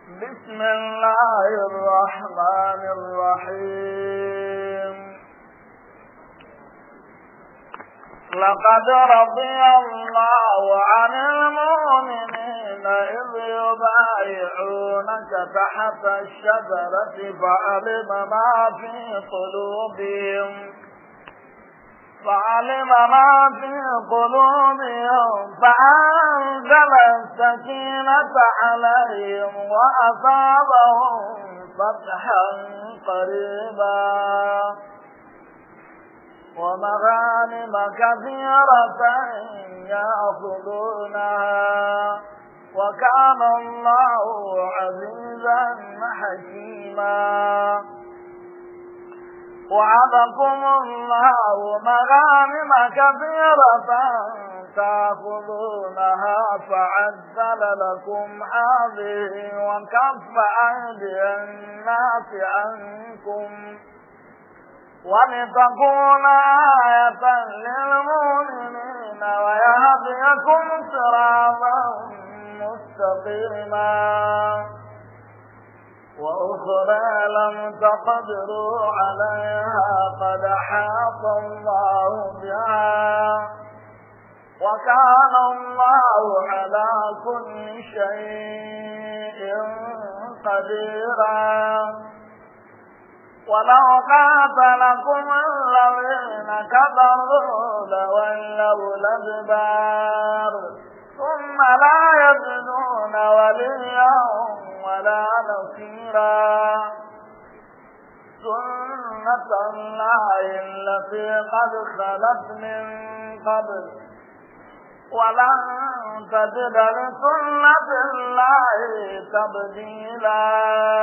بسم الله الرحمن الرحيم لقد رضي الله عن المؤمنين إذ يبايعونك تحت الشجرة فعلم ما في قلوبهم فعلم ما في قلوبهم فأنزل السكينة عليهم وأصابهم فتحا قريبا ومغانم كثيرة يأخذونها وكان الله عزيزا حكيما وعدكم الله مغانم كثيرة تأخذونها فعجل لكم هذه وكف أيدي الناس عنكم ولتكون آية للمؤمنين ويهديكم صراطا مستقيما وأخرى لم تقدروا عليها قد حاط الله بها وكان الله على كل شيء قديرا ولو قاتلكم الذين كفروا لولوا الأدبار ثم لا يجدون وليا ولا نصيرا سنة الله التي قد خلت من قبل ولن تجد لسنة الله تبديلا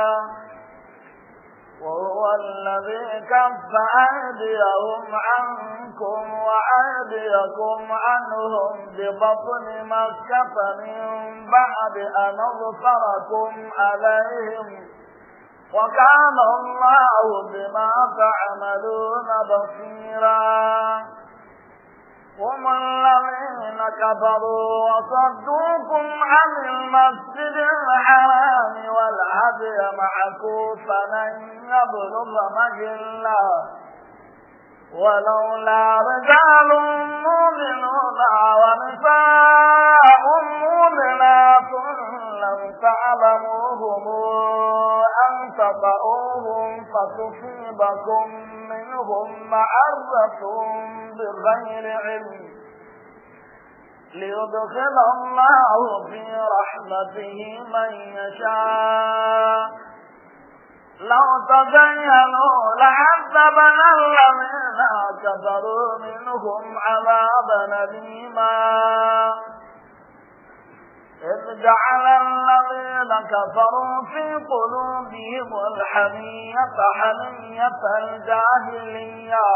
وهو الذي كف أيديهم عنكم وأيديكم عنهم ببطن مكة من بعد أن أظفركم عليهم وكان الله بما تعملون بصيرا هم الذين كفروا وصدوكم عن المسجد الحرام والهدي معكوفا أن يبلغ مجلا ولولا رجال مؤمنون ونساء مؤمنات لم تعلموهم أن تطؤوهم فتصيبكم منهم معرة بغير علم ليدخل الله في رحمته من يشاء لو تزينوا لعذبنا الذين كفروا منهم عذابا أليما إذ جعل الذين كفروا في قلوبهم الحمية حمية الجاهلية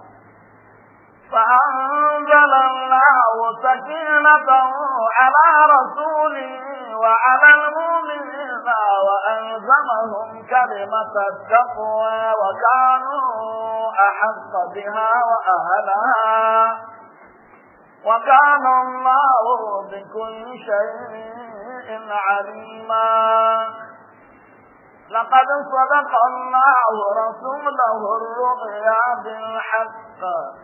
فأنزل الله سكينته على رسوله وعلى المؤمنين وألزمهم كلمة التقوى وكانوا أحق بها وأهلها وكان الله بكل شيء عليما لقد صدق الله رسوله الرؤيا بالحق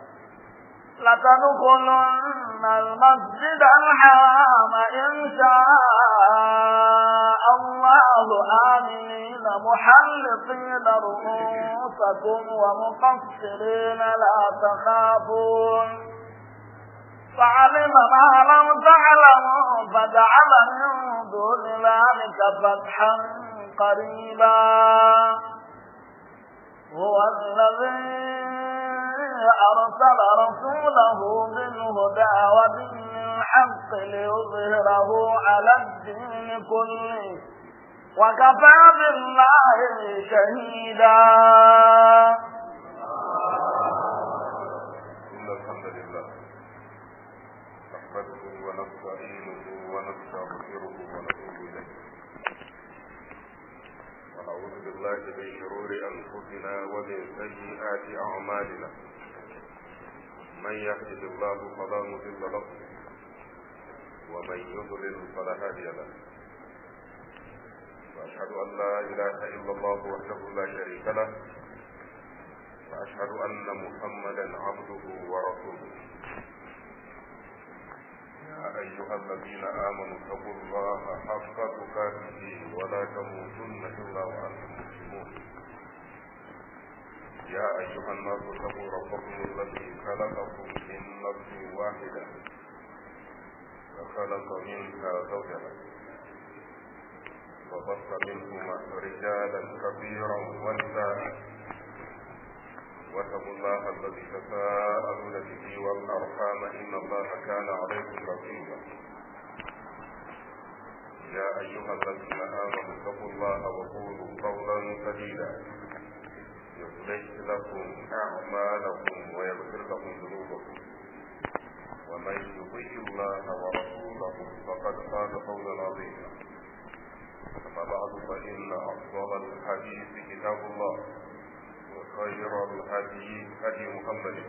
لتدخلن المسجد الحرام إن شاء الله آمنين محلقين رؤوسكم ومقصرين لا تخافون فعلم ما لم تعلموا فجعل من دون ذلك فتحا قريبا هو الذي أرسل رسوله بالهدى ودين الحق ليظهره على الدين كله وكفى بالله شهيدا إن الحمد لله نحمده ونستعينه ونستغفره ونتوب إليه ونعوذ بالله من شرور أنفسنا ومن سيئات أعمالنا من يهده الله فلا مضل له ومن يضلل فلا هادي له وأشهد أن لا إله إلا الله وحده لا شريك له وأشهد أن محمدا عبده ورسوله يا أيها الذين آمنوا اتقوا الله حق تقاته ولا تموتن إلا وأنتم مسلمون يا أيها الناس اتقوا ربكم الذي خلقكم من نفس واحدة وخلق منها زوجها وبث منهما رجالا كثيرا ونساء واتقوا الله الذي تساءلون به والارحام ان الله كان عليكم رقيبا يا ايها الذين امنوا اتقوا الله وقولوا قولا سديدا يصلح لكم اعمالكم ويغفر لكم ذنوبكم ومن يطيع الله ورسوله فقد فاز فوزا عظيما أما بعد فإن أفضل الحديث كتاب الله وخير الهدي هدي محمد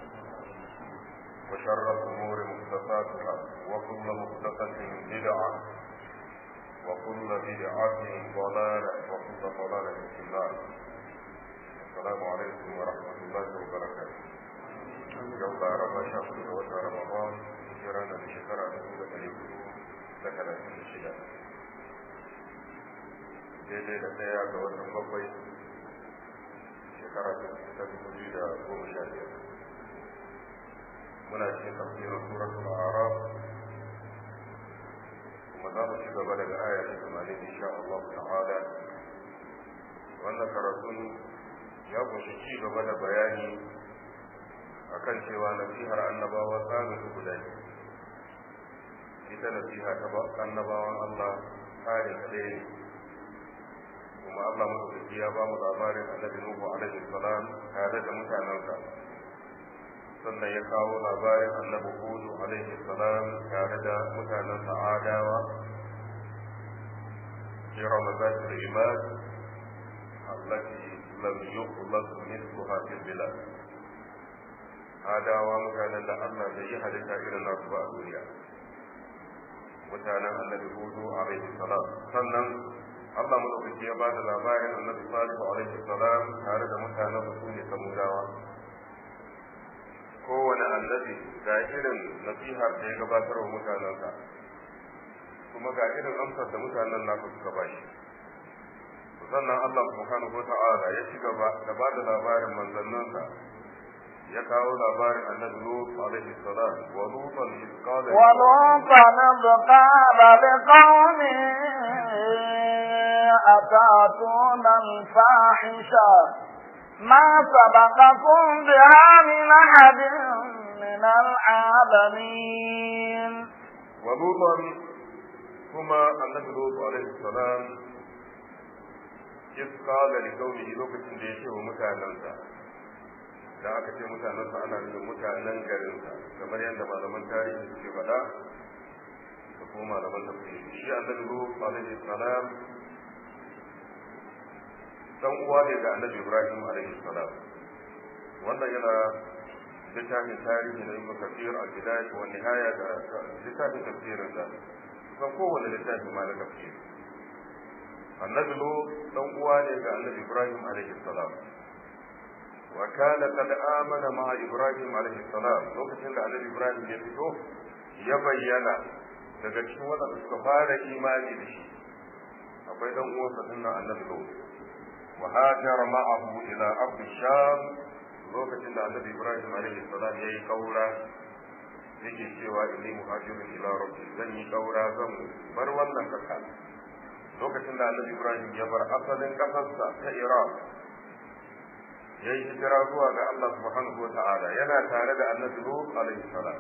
وشر الأمور محدثاتها وكل محدثة بدعة وكل بدعة ضلالة وكل ضلالة في النار السلام عليكم ورحمة الله وبركاته يوم رمى شهر وشهر رمضان جرانا بشكرة نقول أليكم لك الشهادة daidai da ɗaya ga watan bakwai shekara ta dubu biyu da goma sha biyar muna cikin tafsirin suratul araf kuma za mu ci gaba daga aya ta tamanin insha Allah ta'ala wannan karatun ya kunshi ci gaba da bayani akan cewa nasihar annabawa tsarin su guda ne ita nasiha ta annabawan Allah tsarin ɗaya ne kuma Allah madaukaki ya ba mu labarin annabi Nuhu alaihi salam tare da mutanensa sannan ya kawo labarin annabi Hudu alaihi salam tare da mutanensa Adawa إرم ذات العماد التي لم يخلق مثلها في البلاد Adawa mutanen da Allah bai yi halitta irin nasu ba a duniya mutanen annabi Hudu alaihi salam sannan Allah madaukaki ya ba da labarin annabi Salihu alaihi salam tare da mutanen su ne samudawa kowane annabi ga irin nasihar da ya gabatar wa mutanensa kuma ga irin amsar da mutanen nasu suka ba shi sannan Allah subhanahu wata'ala ya ci gaba da ba da labarin manzanninsa ya kawo labarin annabi Lut alaihi salam wa lutan iz qala wa lutan iz qala liqaumihi أتاتون الفاحشة ما سبقكم بها من أحد من العالمين ولوطا كما النبي لوط عليه السلام إذ قال لقومه لوكة ديشه ومتعننسا da aka ce mutanensa ana nufin mutanen garinsa kamar yadda malaman tarihi suke faɗa da kuma malaman tafsiri shi annabi lut alaihi salam dan uwa ne ga annabi ibrahim alaihi salam wannan yana littafin tarihi na ibn kafir al bidayah wa nihaya da littafin tafsirin da kan kowane littafi ma na tafsir annabi lo dan uwa ne ga annabi ibrahim alaihi salam wa kana qad amana ma ibrahim alaihi salam lokacin da annabi ibrahim ya fito ya bayyana daga cikin wadanda suka fara imani da shi akwai dan uwansa dinnan annabi lo وهاجر معه إلى أرض الشام lokacin da annabi ibrahim alaihi salam yayi kaura yake cewa inni muhajirun ila rabbi zan yi kaura zan bar wannan kasa lokacin da annabi ibrahim ya bar asalin kasarsa ta iraq yayi hijira zuwa ga Allah subhanahu wa ta'ala yana tare da annabi lut alaihi salam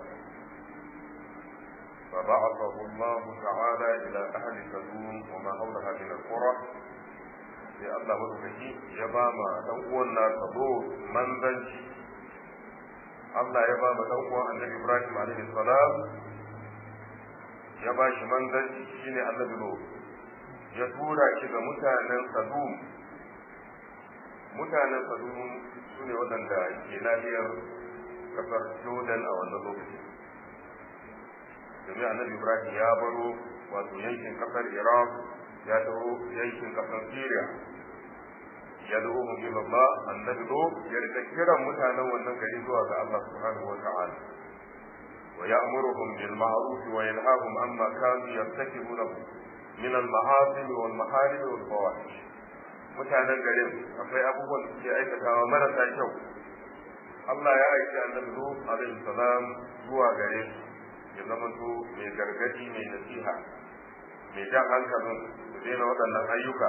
فبعثه الله تعالى إلى أهل سدوم وما حولها من القرى sai Allah madaukaki ya ba ma dan uwan nasa zo manzanci Allah ya ba ma dan uwan Annabi Ibrahim alaihi salam ya ba shi manzanci shine Annabi Lut ya tura shi ga mutanen Sadum mutanen Sadum sune waɗanda ke nahiyar kasar Jordan a wannan lokaci domin Annabi Ibrahim ya baro wato yankin kasar iraq ya taho yankin kasar syria ya zo mu ila Allah annabi do ya rika kiran mutanen wannan gari zuwa ga Allah subhanahu wa ta'ala wa ya'muruhum bil ma'ruf wa yanhahum amma kanu yartakibunahu min al ma'asim wal maharib wal fawahish mutanen garin akwai abubuwan da suke aikatawa marasa kyau Allah ya aiki annabi Nuh alaihi salam zuwa gare su ya zama to mai gargadi mai nasiha mai jan hankalin su daina waɗannan ayyuka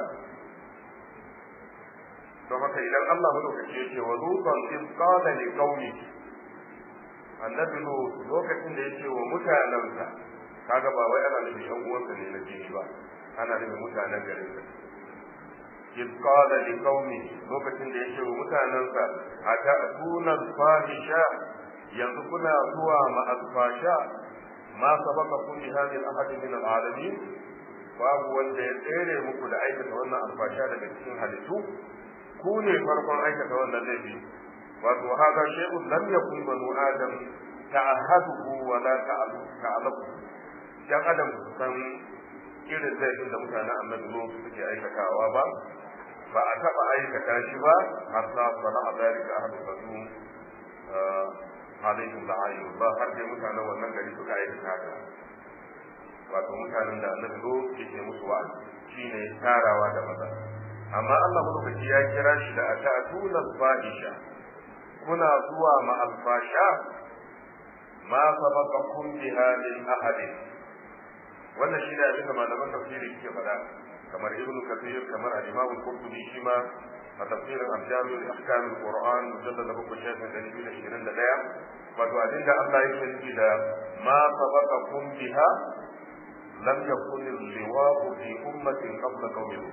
don haka idan Allah madaukake yake wa lutan in qala li qaumi annabi Nuh lokacin da yake wa mutanansa kaga ba wai ana nufin yan uwansa ne na jini ba ana nufin mutanen garin sa in qala li qaumi lokacin da yake wa mutanansa ata'tuna al-fahisha yanzu kuna zuwa ma al-fasha ma sabaqakum bi hadhihi al-ahad min al-alamin babu wanda ya tsere muku da aikata wannan alfasha daga cikin halittu ku ne farkon aikata wannan laifi wato hada shay'un lam yakun banu adam ta'ahaduhu wa la ta'alamu dan adam san irin laifin da mutanen annabi zo suke aikatawa ba ba a taba aikata shi ba har sa sala a zalika ahadu banu alaihim la'ayu ba har dai mutanen wannan gari suka aikata haka wato mutanen da annabi zo yake musu wa'azi shine tarawa da maza amma Allah madaukaki ya kira shi da atatuna al-fahisha kuna zuwa ma al-fasha ma sabaqakum biha min ahadin wannan shi ne abin da malaman tafsiri suke faɗa kamar ibnu kathir kamar al-imam al-qurtubi shi ma a tafsirin al-jami' al-ahkam al-qur'an mujallad abu shafin da nabi ishirin da ɗaya wato abin da Allah yake nufi da ma sabaqakum biha lam yakun al-liwa'u fi ummatin qabla qawmihi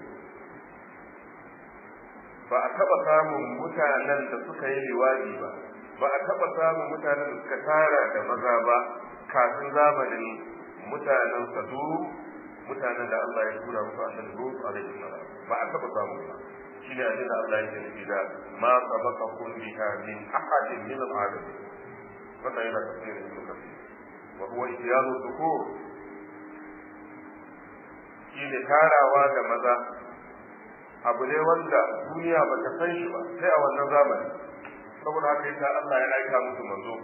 ba a taɓa samun mutanen da suka yi liwaɗi ba ba a taɓa samun mutanen da suka tara da maza ba kafin zamanin mutanen sadu mutanen da Allah ya tura musu annabi Lut alaihi salam ba a taɓa samun ba shine abin da Allah yake nufi da ma sabaka kun biha min ahadin min al-alamin wannan yana tafsirin ibn kathir wa huwa ihyanu dhukur shine tarawa da maza abu ne wanda duniya ba ta san shi ba sai a wannan zamani saboda haka yasa Allah ya aika musu manzo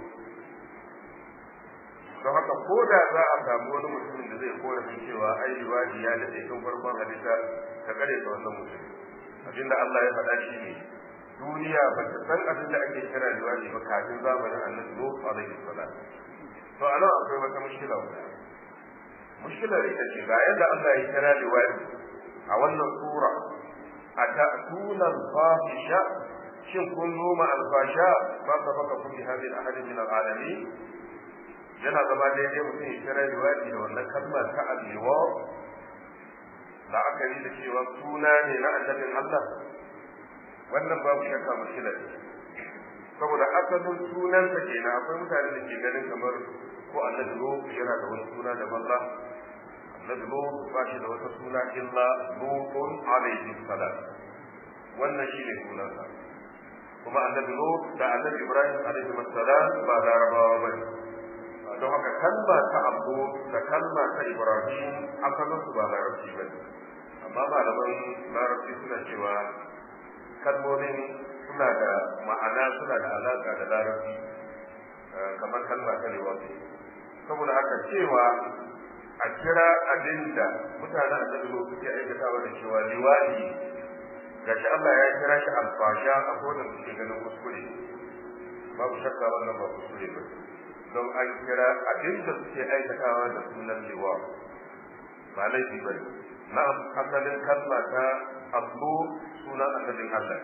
don haka ko da za a samu wani mutumin da zai korafin cewa ai liwadi ya daɗe tun farkon halitta ka kare ta wannan mutum abinda Allah ya faɗa shi ne duniya ba ta san abin da ake kira liwadi ba kafin zamanin annabi Nuh alaihi salam to a nan akwai wata mushkila guda mushkilar ita ce ga yadda Allah ya kira liwadi a wannan sura أتأتون الفاحشة شن كن نوم الفاشاء ما سبقكم بهذه الأحد من العالمين yana zama daidai mutum ya kira riwaji da wannan kalmar ta abewa la'akari da cewa suna ne na annabin Allah wannan babu shakka mushkila ne saboda asalin sunansa kenan akwai mutane da ke ganin kamar ko annabi lo yana da wani suna da Allah annabi lut ba shi da wata suna illa lutun alaihi salam wannan shi ne sunansa kuma annabi lut da annabi ibrahim alaihi salam ba larabawa ba ne don haka kalma ta abu da kalma ta ibrahim asalin su ba larabci ba ne amma malaman larabci suna cewa kalmomin suna da ma'ana suna da alaka da larabci kamar kalma ta liwafi saboda haka cewa a kira abin da mutanen annabi lo suke aikatawa da cewa liwadi gashi Allah ya kira shi alfasha a kodan suke ganin kuskure babu shakka wannan ba kuskure ba don an kira abin da suke aikatawa da sunan liwa ba laifi ba ne na asalin kalma ta abu sunan annabin Allah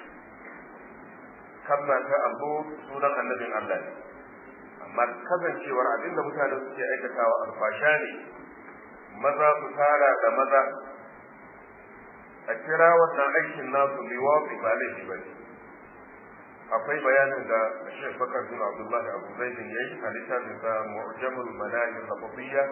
kalma ta abu sunan annabin Allah ne amma kasancewar abinda mutane suke aikatawa alfasha ne maza su tara da maza a kira wannan aikin nasu liwafi ba laifi ba ne akwai bayanin da Sheikh Bakar bin Abdullahi Abu Zaidin yayi a littafin sa Mu'jamul Manahil Lafziyya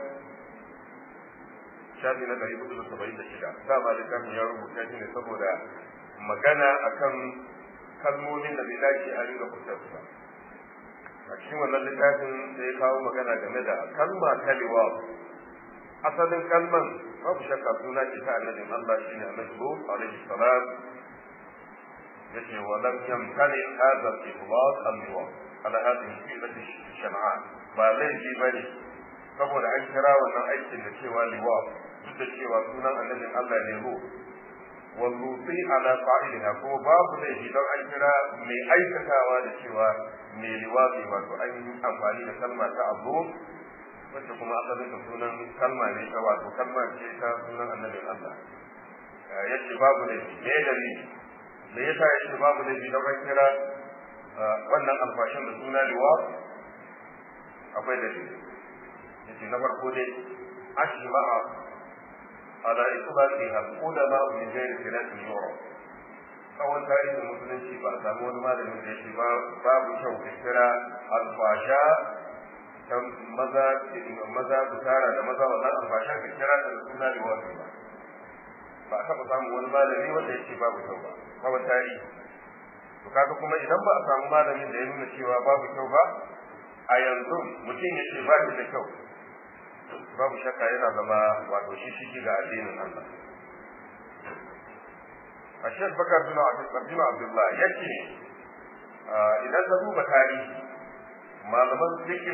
shafi na ɗari hudu da saba'in da shida dama littafin ya rubuta shi ne saboda magana akan kalmomin da bai dace a ringa fitar ba a cikin wannan littafin da ya kawo magana game da kalma ta liwaf asalin kalman babu shakka suna ce ta annabin Allah shine annabi Lut alaihi salam yace wa lam yamkani hadha al-itlaq al-liwa ala hadhihi fi'lati shan'a ba laifi bane saboda an kira wannan aikin da cewa liwa duk da cewa sunan annabin Allah ne Lut walluti ala qa'iliha ko babu laifi don an kira mai aikatawa da cewa mai liwafi wato an yi amfani da kalma ta abu wacce kuma asalin da sunan kalma ne ta wato kalma ce ta sunan annabin Allah yace babu laifi me dalili me yasa yace babu laifi don an kira wannan alfashin da suna liwafi akwai dalili yace na farko dai ashma'a على إطلاقها العلماء من غير خلاف يعرف tsawon tarihin musulunci ba a samu wani malamin da yake babu kyau ka kira alfasha ta maza maza su tara da maza wannan alfasha ka kira ta da suna da wasu ba ba a taɓa samun wani malami wanda yake babu kyau ba tsawon tarihi to kaga kuma idan ba a samu malamin da ya nuna cewa babu kyau ba a yanzu mutum ya ce ba shi da kyau babu shakka yana zama wato shi shi ga addinin Allah a shek bakar bin abdul abdullah yake idan ka duba tarihi malaman fiqh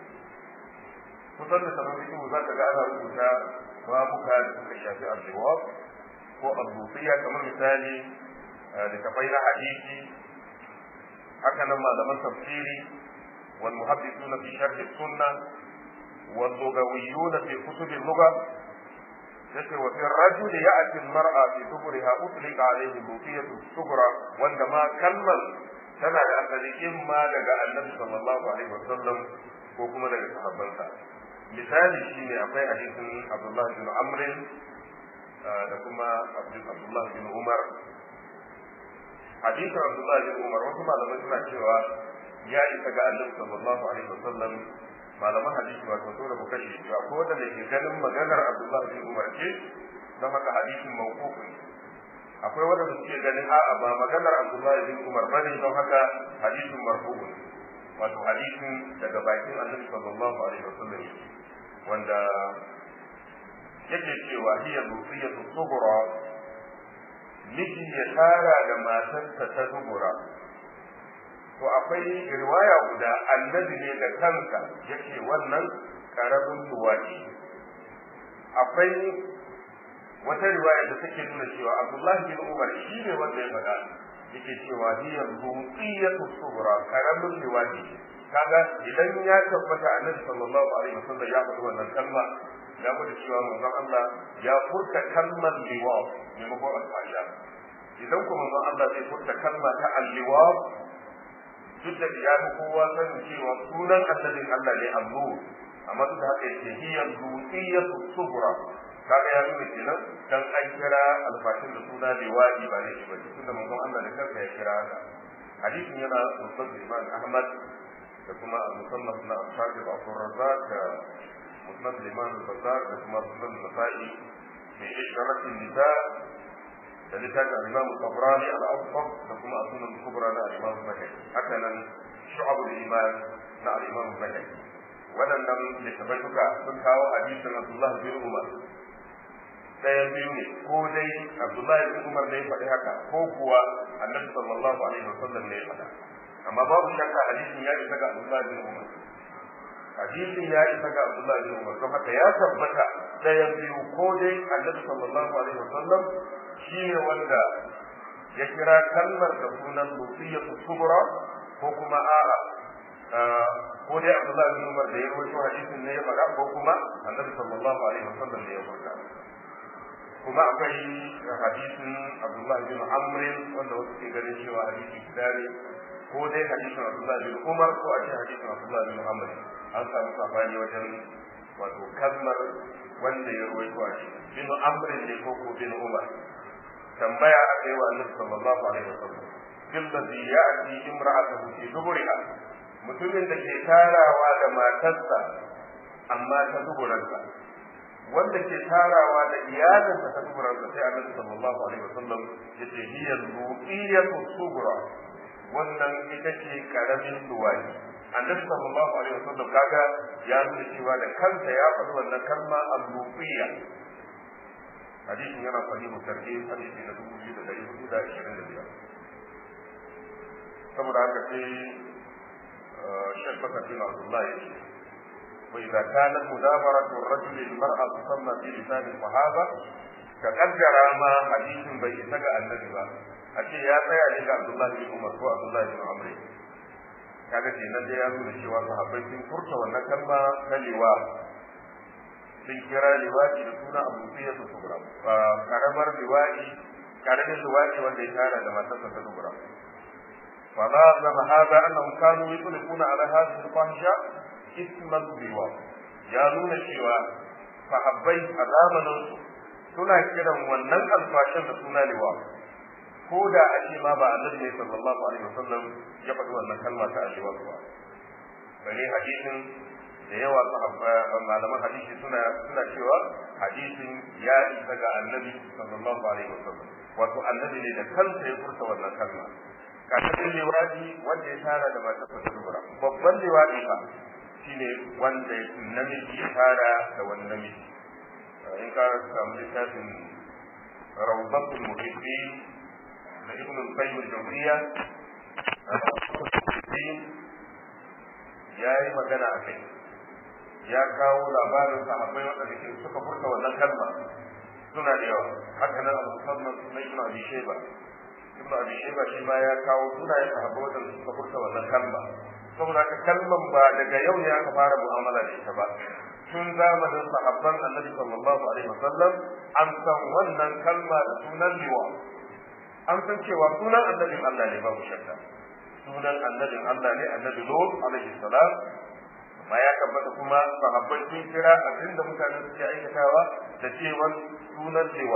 kusan da sanan fiqh za ka ga ana rubuta babuka da suka shafi al-jawab ko al-lufiya kamar misali da kafai na hadisi haka nan malaman tafsiri wal muhaddithuna fi sharh sunnah واللغويون في كتب اللغة yace wa fi rajuli ya'ti al-mar'a fi duburiha utlika alayhi lufiyatu sughra wanda ma kalmar tana da asali imma daga annabi sallallahu alaihi wasallam ko kuma daga sahabbansa misali shine akwai hadisin Abdullah bin Amr da kuma Abdullah bin Umar hadisin Abdullah bin Umar wasu malamai suna cewa ya isa ga annabi sallallahu alaihi wasallam malaman hadisi wato so da kuka shi to akwai wanda ke ganin maganar Abdullah bin Umar ce don haka hadisin mawquf ne akwai wanda suke ganin a'a ba maganar Abdullah bin Umar bane don haka hadisin marfu ne wato hadisin daga bakin Annabi sallallahu alaihi wasallam wanda yake cewa hiya lufiyatu sughra miji ya tara da matarsa ta dubura to akwai riwaya guda annabi ne da kanka yake wannan karamin luwadi akwai wata riwaya da take nuna cewa Abdullah bin Umar shi ne wanda ya faɗa yake cewa hiya luqiyatu sughra karamin luwadi kaga idan ya tabbata annabi sallallahu alaihi wasallam ya faɗi wannan kalma ya faɗi cewa manzon Allah ya furta kalmar liwa maimakon alfasha idan kuma manzon Allah zai furta kalma ta alliwa duk da ya fi kowa sanin cewa sunan annabin Allah ne allu amma duk da haka yake hiya luqiyatu sughra kaga ya nuna kenan dan an kira alfashin da suna liwadi ba ne ba tunda manzon Allah da kansa ya kira haka hadisin yana musnad Imam Ahmad da kuma musannaf na Ashab Abu Razzaq da musnad Imam Bazzar da kuma musnad Nasa'i fi ishratin nisa da littafin al-Imam Tabrani al-Awsat da kuma sunan kubra na al-Imam Bukhari haka nan shu'abul iman na al-Imam Bukhari waɗannan littafai duka sun kawo hadisin Abdullah bin Umar ɗayan biyu ne ko dai Abdullahi bin Umar ne ya faɗi haka ko kuwa Annabi sallallahu alaihi wasallam ne ya faɗa amma babu shakka hadisin ya isa ga Abdullahi bin Umar hadisin ya isa ga Abdullahi bin Umar don haka ya tabbata ɗayan biyu ko dai Annabi sallallahu alaihi wasallam shine wanda ya kira kalmar da sunan lufiyatu subra ko kuma a'a ko dai Abdullahi bin Umar da ya rawaito hadisin ne ya faɗa ko kuma Annabi sallallahu alaihi wasallam ne ya faɗa kuma akwai hadisin Abdullah bin Amr wanda wasu ke ganin cewa hadisi guda ne ko dai hadisin Abdullah bin Umar ko a ce hadisin Abdullah bin Amr an samu sabani wajen wato kalmar wanda ya ruwaito a shi bin Amr ne ko ko bin Umar tambaya a kai wa Annabi sallallahu alaihi wasallam billazi ya'ti imra'atuhu fi duburiha mutumin da ke tarawa da matarsa amma ta duburansa wanda ke tarawa da iyalinsa ta duburansa sai annabi sallallahu alaihi wasallam yace hiya ruqiyatu sughra wannan ita ce karamin luwadi annabi sallallahu alaihi wasallam kaga ya nuna cewa da kansa ya faɗi wannan kalma al-lufiyya hadisin yana sahihu tarhib hadisi na dubu biyu da ɗari hudu da ashirin da biyar saboda haka sai shek bakatin abdullahi ya ce وإذا كانت مدابرة الرجل للمرأة تسمى في لسان الصحابة كقدر ما حديث بين سجى النبي أشي يا تيا لك عبد الله بن عمر وعبد الله بن عمرو kaga kenan da ya nuna cewa sahabbai sun furta wannan kalma ta liwa sun kira liwaɗi da suna abu fiye su kubra karamar liwaɗi karamin liwaɗi wanda ya tara da matarsa ta kubra فلازم هذا انهم كانوا يطلقون على هذه الفاحشه isman liwa ya nuna cewa sahabbai a zamanin suna kiran wannan alfashin da suna liwa ko da a ce ma ba annabi ne sallallahu alaihi wasallam ya faɗi wannan kalma ta aliwa ba bane hadisin da yawa malaman hadisi suna suna cewa hadisin ya isa ga annabi sallallahu alaihi wasallam wato annabi ne da kansa ya furta wannan kalma kafin liwadi wanda ya tara da matar sa babban liwadi fa shine wanda namiji ya fara da wani namiji in ka samu littafin rawdatul muhibbin da ibn al-qayyim al-jawziyya ya yi magana a kai ya kawo labarin sahabbai waɗanda ke suka furta wannan kalma suna da yawa haka nan al-musamman na ibn abi shayba ibn abi shayba shi ma ya kawo sunayen sahabbai waɗanda suka furta wannan kalma saboda haka kalman ba daga yau ne aka fara mu'amala da ita ba tun zamanin sahabban annabi sallallahu alaihi wasallam an san wannan kalma da sunan liwa an san cewa sunan annabin Allah ne babu shakka sunan annabin Allah ne annabi Lut alaihi salam amma ya tabbata kuma sahabbai sun kira abinda mutane suke aikatawa da cewa sunan liwa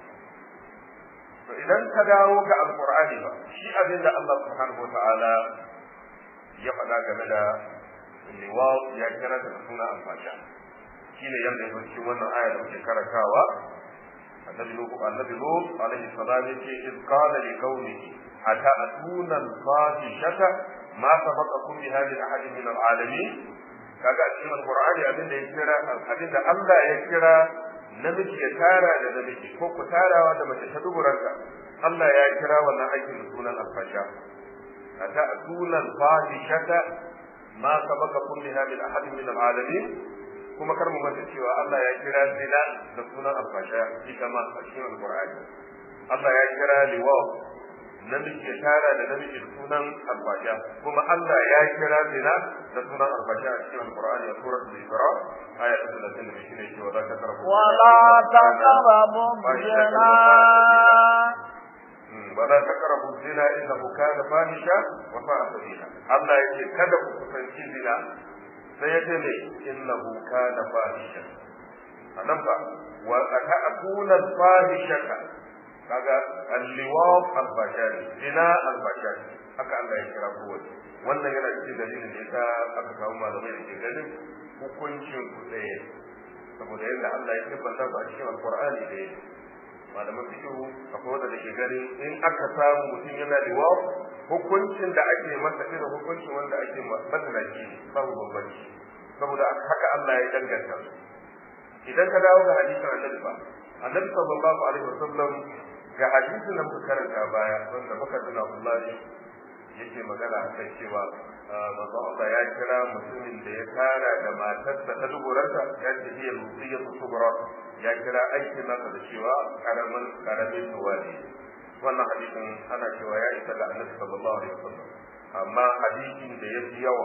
to idan ka dawo ga alqur'ani ba shi abinda Allah subhanahu wa ta'ala ya faɗa game da liwat ya kira da suna alfasha shine yanda ya cikin wannan aya da muke karantawa annabi nuhu annabi lut alaihi salam yace iz qala li qaumihi ata'tuna al-fahishata ma sabaqakum bi hadhihi ahad min al-alamin kaga a cikin alqur'ani abin da ya kira abin da Allah ya kira namiji ya tara da namiji ko ku tarawa da mace ta duburanta Allah ya kira wannan aikin da sunan alfasha أتأتون الفاحشة ما سبقكم بها من أحد من العالمين kuma kar mu manta cewa Allah ya kira zina da sunan alfasha ita ma a cikin alqur'ani Allah ya kira liwa namiji ya tara da namiji da sunan alfasha kuma Allah ya kira zina da sunan alfasha a cikin alqur'ani a suratul isra aya ta 32 shine cewa za ka tarafu wala taqrabu zina ولا تقربوا الزنا انه كان فاحشا وساء سبيلا الله يقول kada ku kusanci zina sai yace ne innahu kana fahisha anan ba wa ata'tuna al-fahishata kaga al-liwaq al-bashari zina al-bashari haka Allah ya kira kowace wannan yana cikin dalilin da yasa aka kawo malamai da ke ganin hukuncin ku ɗaya saboda yadda Allah ya tabbata ba a cikin alqur'ani da yake malaman fikihu akwai wanda ke gani in aka samu mutum yana liwa hukuncin da ake masa irin hukuncin wanda ake matsalaci babu bambanci saboda haka Allah ya danganta su idan ka dawo ga hadisin annabi ba annabi sallallahu alaihi wasallam ga hadisin da muka karanta baya wanda muka tuna Allah yake magana akan cewa manzo Allah ya kira mutumin da ya tara da matarsa ta duburarsa ya ce hiya lusiyatu kubra ya kira aikin nasa da cewa karamin karamin tuwali wannan hadisin ana cewa ya isa ga annabi sallallahu alaihi wasallam amma hadisin da ya fi yawa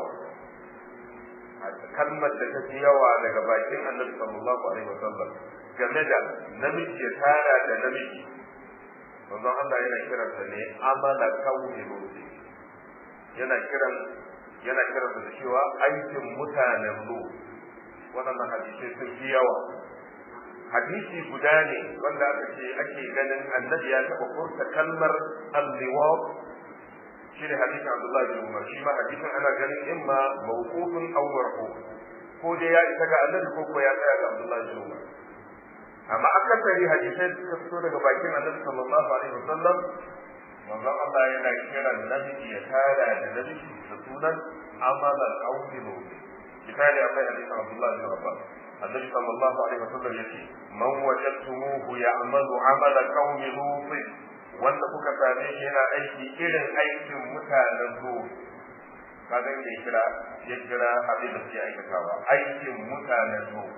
kalmar da ta fi yawa daga bakin annabi sallallahu alaihi wasallam game da namiji ya tara da namiji manzon Allah yana kiransa ne amala kauni lusi yana kiran yana kiran da cewa aikin mutanen lu waɗannan hadisai sun fi yawa hadisi guda ne wanda aka ce ake ganin annabi ya taɓa furta kalmar al-liwaq shi ne hadisin Abdullah bin Umar shi ma hadisin ana ganin imma mawqufun aw marfu ko dai ya isa ga annabi ko ko ya tsaya ga Abdullah bin Umar amma akasari hadisai da suka fito daga bakin annabi sallallahu alaihi wasallam manzon Allah yana kiran namiji ya tara da namiji da sunan amala qaumi lut misali akwai hadisin Abdullah bin Abbas annabi sallallahu alaihi wasallam yace man wajadtumuhu ya'malu amala qaumi lut wanda kuka same shi yana aiki irin aikin mutanen lut kaga inda ya kira ya kira abin da suke aikatawa aikin mutanen lut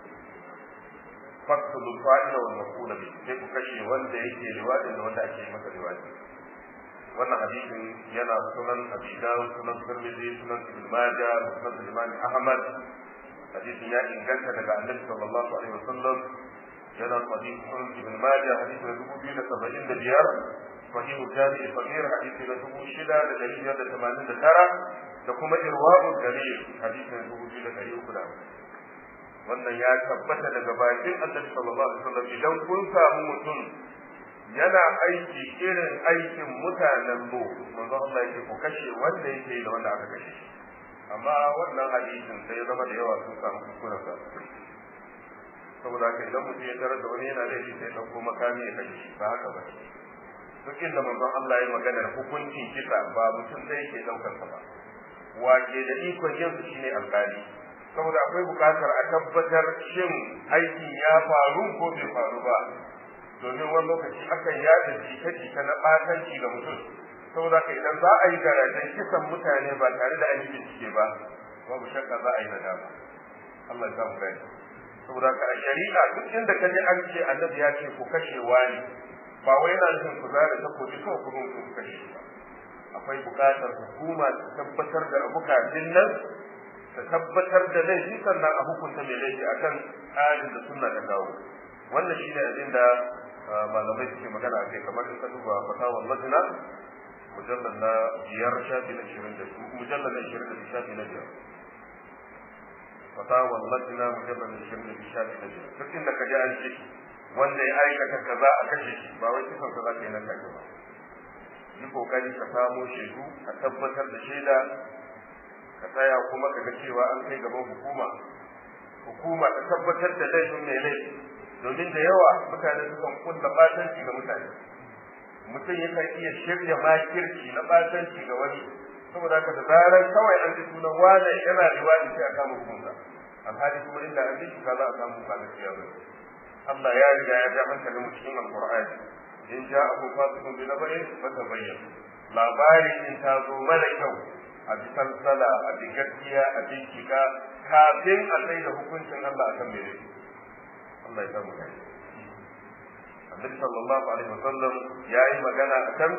faktulu fa'ila wal maf'ula bi sai ku kashe wanda yake liwadin da wanda ake masa liwadi wannan hadisin yana sunan abi dawud sunan tirmidhi sunan ibn majah sunan imam ahmad hadisin ya inganta daga annabi sallallahu alaihi wasallam yana sahih sunan ibn majah hadisin dubu biyu da saba'in da biyar sahih jami sabir hadisi na dubu shida da dari biyar da tamanin da tara da kuma irwa'u dalil hadisin dubu biyu da dari uku da wannan ya tabbata daga bakin annabi sallallahu alaihi wasallam idan kun samu mutum yana aiki irin aikin mutanen mu manzo Allah yake ku kashe wanda yake da wanda aka kashe shi amma wannan hadisin sai zama da yawa sun samu kuskuren sa saboda haka idan mutum ya tarar da wani yana laifi sai ɗauko makami ya kashe shi ba haka ba duk inda manzon Allah ya magana da hukuncin kisa ba mutum zai ke ɗaukar sa ba wake da ikon yin su shine alƙali saboda akwai buƙatar a tabbatar shin aikin ya faru ko bai faru ba domin wani lokaci akan yada jita-jita na ɓatanci ga mutum saboda ka idan za a yi garajen kisan mutane ba tare da an yi bincike ba babu shakka za a yi nadama Allah ya samu gani saboda ka a shari'a duk inda ka ji an ce annabi ya ce ku kashe wani ba wai yana nufin ku zara ta koji kawai ku ku kashe shi ba akwai buƙatar hukuma ta tabbatar da abu kafin nan ta tabbatar da laifi sannan a hukunta mai laifi akan tsarin da sunna ta kawo wannan shi ne abin da malamai suke magana a kai kamar in ka duba fatawar lajina mujallar na biyar shafi na ishirin da mujallar na ishirin da shafi na biyar fatawar lajina mujallar na ishirin da shafi na biyar duk inda ka ji an ce wanda ya aikata kaza a kashe shi ba wai kisan kaza ka yi nan take ba yi kokari ka samo shaidu ka tabbatar da shaida ka tsaya kuma ka ga cewa an kai gaban hukuma hukuma ta tabbatar da laifin mai laifi domin da yawa mutane sukan kulla batanci ga mutane mutum yakan iya shirya makirci na batanci ga wani saboda haka da zarar kawai an ji sunan wane yana riwadi sai a kama hukunta alhali kuma inda an ji ka za a samu ba gaskiya ba Allah ya riga ya ja hankalin mu cikin alqur'ani in ja abu fasikun bi nabarin fa tabayyan labari in ta zo mara kyau a bi salsala a bi gaskiya a bincika kafin a sai da hukuncin Allah akan mai laifi Allah ya samu gani Annabi sallallahu alaihi wasallam ya yi magana akan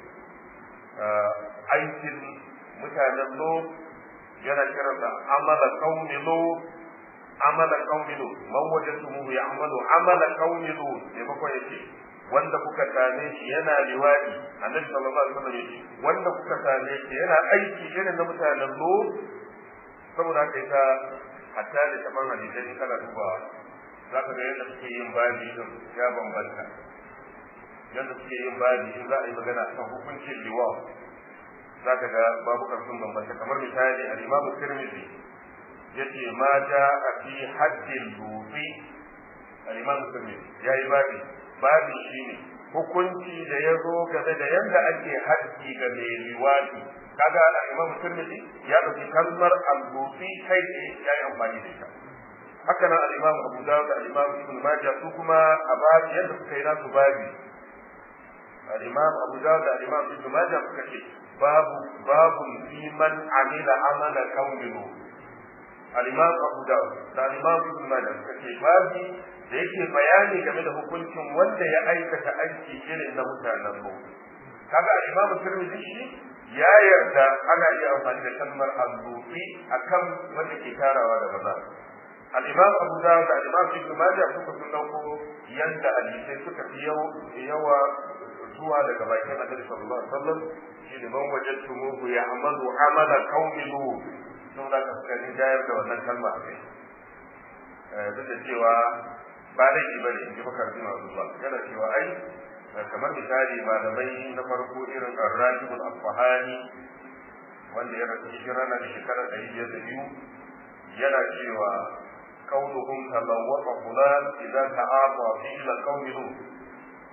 aikin mutanen lo yana kiransa amala qaumi lo amala qaumi lo man wajadtumuhu ya'malu amala qaumi lo ne bako yake wanda kuka same shi yana liwadi Annabi sallallahu alaihi wasallam yake wanda kuka same shi yana aiki irin na mutanen lo saboda haka ita hatta da kaman hadisi kana dubawa za ka ga yadda suke yin babi din ya bambanta yadda suke yin babi in za a yi magana kan hukuncin liwa za ka ga babu sun bambanta kamar misali al-imamu tirmidhi yace ma ja a fi haddin lufi al-imamu tirmidhi yayi babi babi shine hukunci da ya zo game da yadda ake haddi ga mai liwadi kaga al-imamu tirmidhi ya dauki kalmar al-lufi kai ya yi amfani da ita haka nan al-Imam Abu Dawud da al-Imam Ibn Majah su kuma a babu yadda suka yi nasu babi al-Imam Abu Dawud da al-Imam Ibn Majah suka ce babu babu fi man amila amala qawmihi al-Imam Abu Dawud da al-Imam Ibn Majah suka ce babi da yake bayani game da hukuncin wanda ya aikata aiki irin na mutanen mu kaga al-Imam Tirmidhi shi ya yarda ana iya amfani da kalmar al-lufi akan wanda ke tarawa da maza al-imam abu dawud da al-imam ibn majah suka sun dauko yanda hadisai suka fi yawa zuwa daga bakin annabi sallallahu alaihi wasallam shi ne man wajadtumuhu ya'malu amala qaumi lut sun da suka jayar da wannan kalma a kai duk da cewa ba da ki bane in ji bakar bin Abdullah yana cewa ai kamar misali malamai na farko irin Ar-Rajibul Asfahani wanda ya rasu shi rana da shekara ɗari biyar da biyu yana cewa kaunuhum talawwaqa fulan idan ta'afa fi ila qaumihi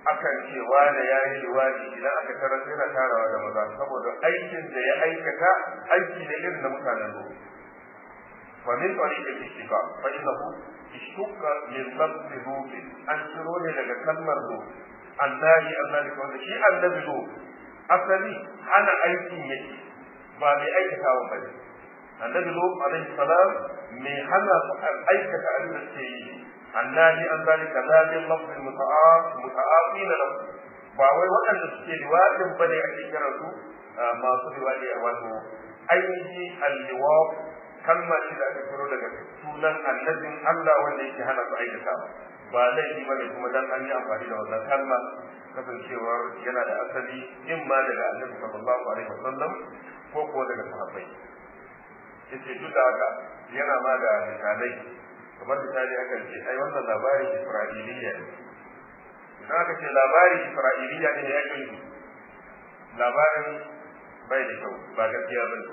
akan ce wane ya yi liwadi idan aka tarar yana tarawa da maza saboda aikin da ya aikata aiki ne irin na mutanen lo fa min tariq al-ishtiqa fa innahu ishtuqa min lafz lut an shiro ne daga kalmar lo annabi annabi wanda shi annabi lo asali hana aikin yake ba mai aikatawa ba ne annabi lo alaihi salam mai hana aikata abin da ke yi annabi an zalika zalim lafzul muta'af muta'afin lahu ba wai waɗanda suke liwadin bane ake kira su masu liwadi a wato ainihi al-liwab kalma ce da aka furo daga sunan annabin Allah wanda yake hana su aikata ba laifi bane kuma dan an yi amfani da wannan kalma kasancewar yana da asali in ma daga annabi sallallahu alaihi wasallam ko ko daga sahabbai yace duk da haka yana ma da misalai kamar misali aka ce ai wannan labarin isra'iliya ne idan aka ce labarin isra'iliya ne ya ke labarin bai da kyau ba gaskiya ba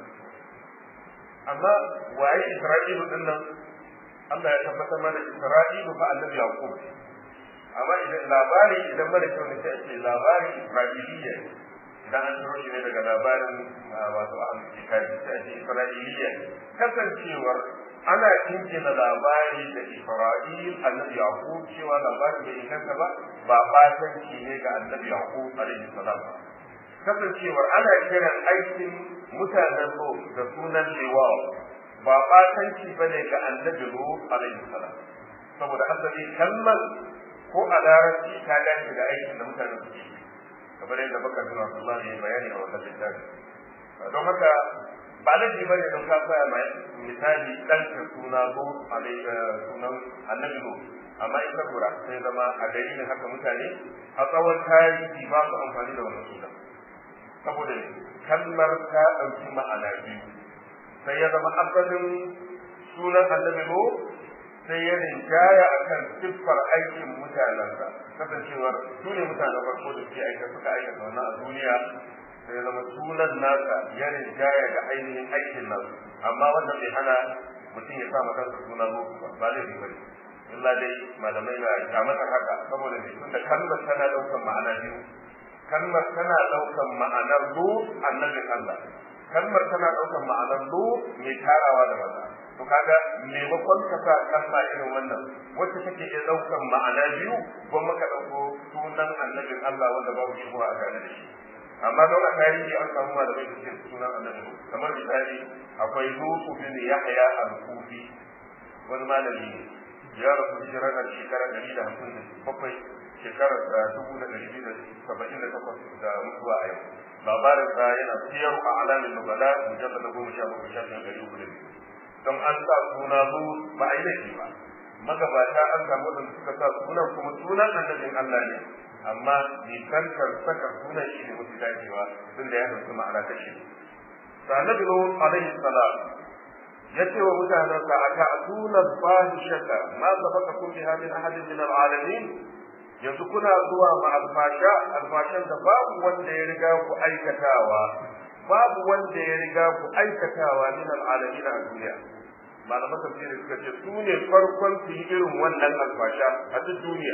amma waye isra'ilu din nan Allah ya tabbatar mana isra'ilu fa annabi yaqub amma idan labari idan mara kyau ne sai ce labarin isra'iliya ne idan an turo shi ne daga labarin wato an kitabi sai ce isra'iliya kasancewar ana jingina labari da Isra'il annabi Yaqub cewa labarin bai inganta ba ba batanci ne ga annabi Yaqub alaihi salam kasancewar ana kiran aikin mutanen Lo da sunan Lewa ba batanci bane ga annabi Lo alaihi salam saboda asali kalmar ko a larabci ta dace da aikin da mutanen suke yi kamar yadda baka tuna Allah ne bayani a wannan littafi don haka ba laifi bane don ka koya mai misali dan ka suna zo sunan annabi zo amma in ka lura sai zama a dalilin haka mutane a tsawon tarihi ba su amfani da wannan sunan saboda kalmar ta ɗauki ma'ana biyu sai ya zama asalin sunan annabi zo sai ya rinjaya akan siffar aikin mutanensa kasancewar su ne mutanen farko da suke aika suka aikata wannan a duniya sai ya zama sunan nasa ya rinjaya ga ainihin aikin nasu amma wannan bai hana mutum ya sa masa suna lokaci ba ba laifi bane illa dai malamai na kyamatar haka saboda mai tunda kalmar tana daukan ma'ana biyu kalmar tana daukan ma'anar lu annabin Allah kalmar tana daukan ma'anar lu mai tarawa da maza to kaga maimakon ka sa kalma irin wannan wacce take iya daukan ma'ana biyu ko maka dauko sunan annabin Allah wanda babu shi a tare da shi amma don a tarihi an samu malamai da suke sunan annabi kamar misali akwai Lutu bin Yahya al-Kufi wani malami ne ya rasu hijirar da shekara ɗari da hamsin da bakwai shekarar dubu da ɗari biyu da saba'in da takwas da mutuwa a yau labarin sa yana siyar a alamin nubala mujallar da goma sha bakwai sha biyar ɗari uku da biyu don an sa suna zu ba a yi laifi ba magabata an samu wadanda suka sa sunan kuma sunan annabin Allah ne amma nisantar saka sunan shi ne mafi dacewa tun da ya ɗauki ma'ana ta shi sa annabi Nuh alaihi salam ya ce wa mutanensa a ta'tuna fahishata ma sabaqakum biha min ahadin min al'alamin yanzu kuna zuwa ma alfasha alfashan da babu wanda ya riga ku aikatawa babu wanda ya riga ku aikatawa min al'alamin a duniya malaman tafsiri suka ce su ne farkon su yi irin wannan alfasha a duk duniya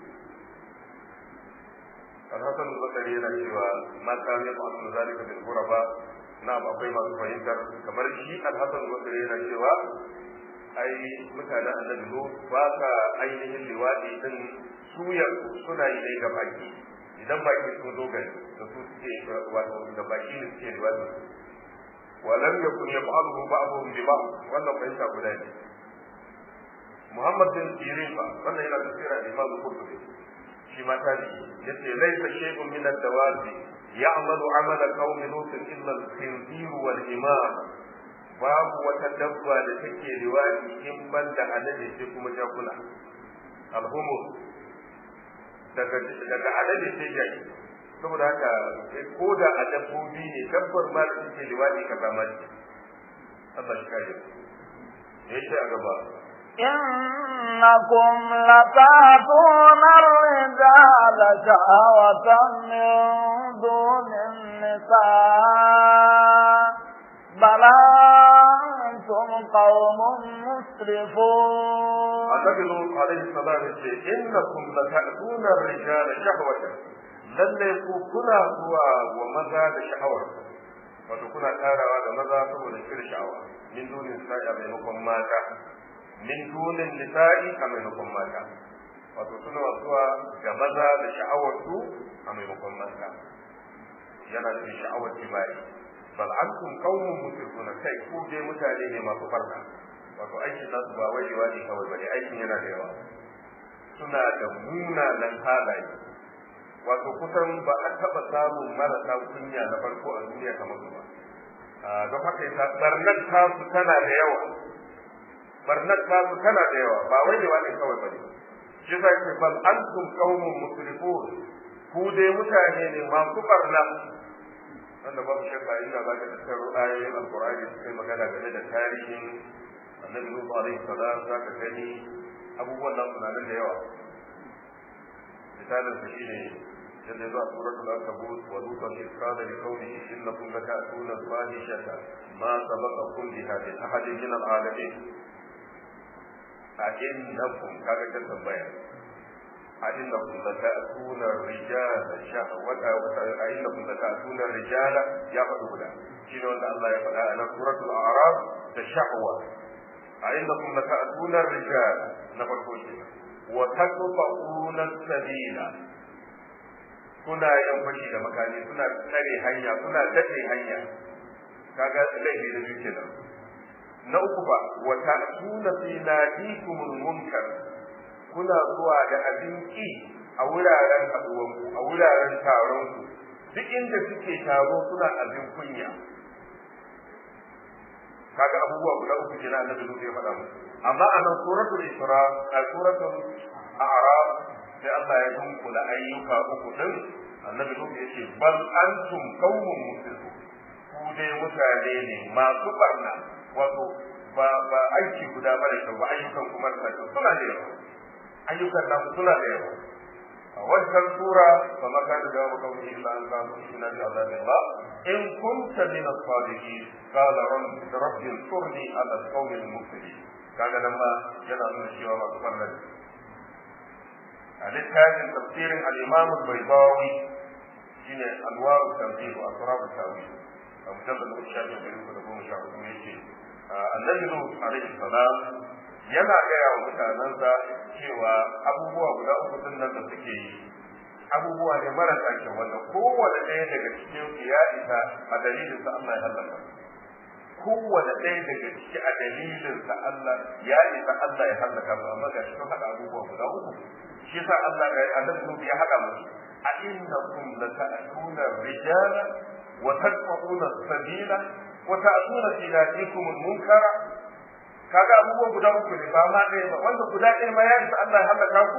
alhassan zakari yana cewa ma ta ne ba su zalika bil ghuraba na akwai masu fahimtar kamar shi alhassan zakari yana cewa ai mutanen annabi lo ba ka ainihin liwadi din suya suna yi ne ga baki idan baki sun zo gari da su suke wato da baki ne suke liwadi ولم يكن يفعله بعضهم ببعض wannan fahimta guda ne Muhammad bin Sirin fa wannan yana tafsira Imam Qurtubi shi ma ta ne yace laysa shay'un min ad-dawabi ya'malu 'amala qaumi lut illa al-khinzir wal imam babu wata dabba da take riwaya in banda alade sai kuma jakuna alhumus daga daga alade sai jaki saboda haka ko da a dabbobi ne dabbar ma da suke liwaɗi ka zama ne Allah shi kare ya ce a gaba إنكم لتأتون الرجال شهوة من دون النساء بل أنتم قوم مسرفون Annabi Nuh alaihi salam ya ce ce innakum lata'tuna ar-rijala shahwatan lalle ku kuna zuwa wa maza da sha'awar wato kuna tarawa da maza saboda shirin sha'awa min dunin sa'i a maimakon mata min dunin nisa'i a maimakon mata wato suna zuwa ga maza da sha'awar su a maimakon mata yana da sha'awar jima'i bal antum qaumun musrifuna kai ku dai mutane ne masu farka wato aikin nasu ba wajewa ne kawai bane aikin yana da yawa suna da munanan halaye wato kusan ba a taɓa samun marasa kunya na farko a duniya kamar su ba don haka yasa barnar tasu tana da yawa barnar tasu tana da yawa ba wajewa ne kawai bane shi sa ce bal antum qaumun musrifun ku dai mutane ne masu barna wanda babu shakka inda za ka tattaro ayoyin alkur'ani su kai magana game da tarihin annabi nuhu alaihi salam za ka gani abubuwan nan suna nan da yawa misalin sa shine yadda zuwa suratul ankabut wa lutan iz qala li qawmihi innakum lata'tuna al-fahishata ma sabaqakum biha min ahadin min al-alamin a innakum kaga kan tambaya a innakum lata'tuna ar-rijala shahwata wa innakum lata'tuna ar-rijala ya faɗi guda shine wanda Allah ya faɗa a nan suratul a'raf da shahwa a innakum lata'tuna ar-rijala na farko kenan wa taqta'una as-sabila kuna yan fashi da makami suna tsare hanya suna dace hanya kaga laifi da biyu kenan na uku ba wa ta'tuna fi nadikumul munkar kuna zuwa da abin ki a wuraren haduwanku a wuraren taron ku duk inda suke taro suna abin kunya kaga abubuwa guda uku kenan annabi Nuhu ya faɗa musu amma a nan suratul isra a suratul a'raf sai Allah ya dunkula ayyuka uku din annabi Nuhu ya ce bal antum qaumun muslimun ku dai mutane ne masu barna wato ba ba aiki guda bane to ba ayyukan kuma da suna da yawa ayyukan namu suna da yawa a wannan sura fa maka da jawabu kawai illa an qalu inna bi azabillah in kunta min as-sadiqin qala rabbi ansurni ala al-qawmi al-mufsidin kaga nan ma yana nuna cewa ba kafar nan a littafin tafsirin al-imam al-baydawi shine anwar al-tanzil wa asrar al-tawil a mujallad al-shafi da goma sha hudu yake annabi nuh alaihi salam yana gaya wa mutanensa cewa abubuwa guda uku din nan da suke yi abubuwa ne marasa kyau wanda kowane ɗaya daga cikin su ya isa a dalilin sa Allah ya halaka kowane ɗaya daga ciki a dalilin sa Allah ya isa Allah ya halaka su amma ga shi sun haɗa abubuwa guda uku shi yasa Allah ga annabi Nuhu ya haɗa musu a innakum lata'tuna rijala wa tadfa'una sabila wa ta'tuna fi nadikum munkara kaga abubuwan guda uku ne ba ma ɗaya ba wanda guda ɗaya ma ya isa Allah ya halaka ku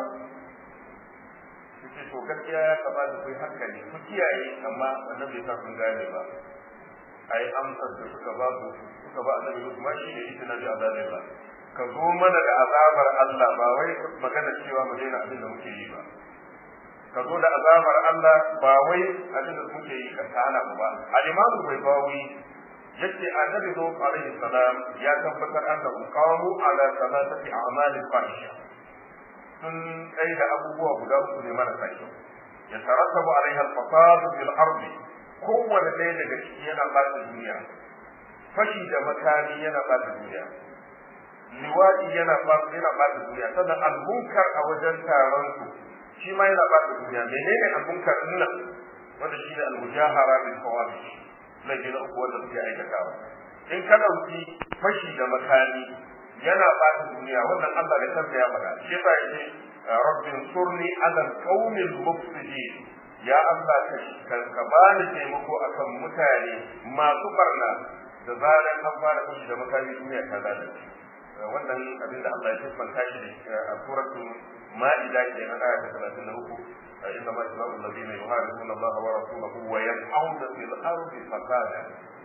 yace to gaskiya ya kamata ku yi hankali ku kiyaye amma wannan bai sa kun gane ba ai amsar da suka ba su suka ba annabi kuma shi ne ita nabi azabillah ka zo mana da azabar Allah ba wai magana cewa mu daina abin da muke yi ba ka zo da azabar Allah ba wai abin da muke yi ka tana mu ba al-imamu bai bawi yace annabi zo alaihi salam ya tabbatar annahu qamu ala salatati a'mal fahisha sun kai da abubuwa guda uku ne marasa kyau ya tarattabu alaiha al-fasad fil ardi kowanne ɗaya daga ciki yana ɓata duniya fashi da makami yana ɓata duniya liwaɗi yana yana ɓata duniya sannan al-munkar a wajen taron su shi ma yana ɓata duniya menene al-munkar din nan wanda shi ne al-mujahara bil fawahish laifi na uku wanda suke aikatawa in ka ɗauki fashi da makami yana ɓata duniya wannan Allah da kansa ya faɗa shi yasa yake rabbin surni ala qaumil mufsidin ya Allah ka ka bani taimako akan mutane masu barna da zaran an fara fashi da makami duniya ta lalace wannan abin da Allah ya siffanta shi da a suratul ma'ida ke na aya ta 33 إنما جزاء الذين يحاربون الله ورسوله ويسعون في الأرض فسادا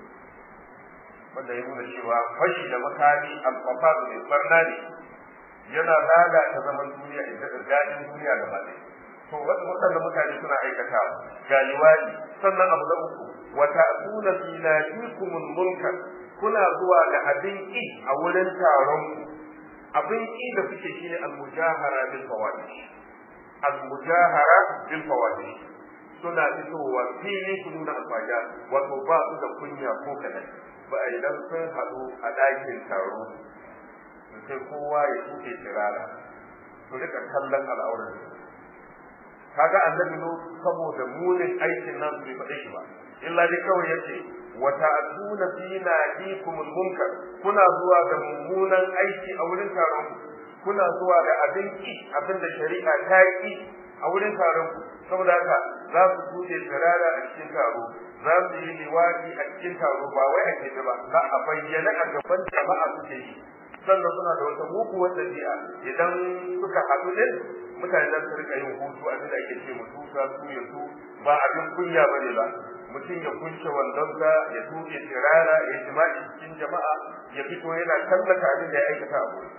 wanda ya nuna cewa fashi da makami alfasadu ne barna ne yana lalata zaman duniya ita da daɗin duniya da ba to waɗanda mutane suna aikatawa ga liwadi sannan abu na uku wa ta'tuna fi nadikumul munkar kuna zuwa da abin ki a wurin taron ku abin ki da suke shine al-mujahara bil fawahish al-mujahara bil fawahish suna fitowa fili su nuna alfaja wato ba su da kunya ko kadan ba idan sun haɗu a ɗakin taro sai kowa ya tuke tirara su rika kallon al'aurar kaga annabi no saboda munin aikin nan bai faɗe shi ba illa dai kawai yace wa ta'tuna fi nadikumul munkar kuna zuwa ga mummunan aiki a wurin taron kuna zuwa ga abin ki abin da shari'a ta ki a wurin taron ku saboda haka za su tuje tsirara a cikin taro za su yi liwadi a cikin taro ba wai a keɓe ba za a bayyana a gaban jama'a suke yi sannan suna da wata muguwar ɗabi'a idan suka haɗu ne mutane za su rika yin hutu abin da ake ce mutu sa su ya su ba abin kunya ba ne ba mutum ya kunce wandonsa ya tuke tsirara ya jima'i cikin jama'a ya fito yana tallata abin da ya aikata a wurin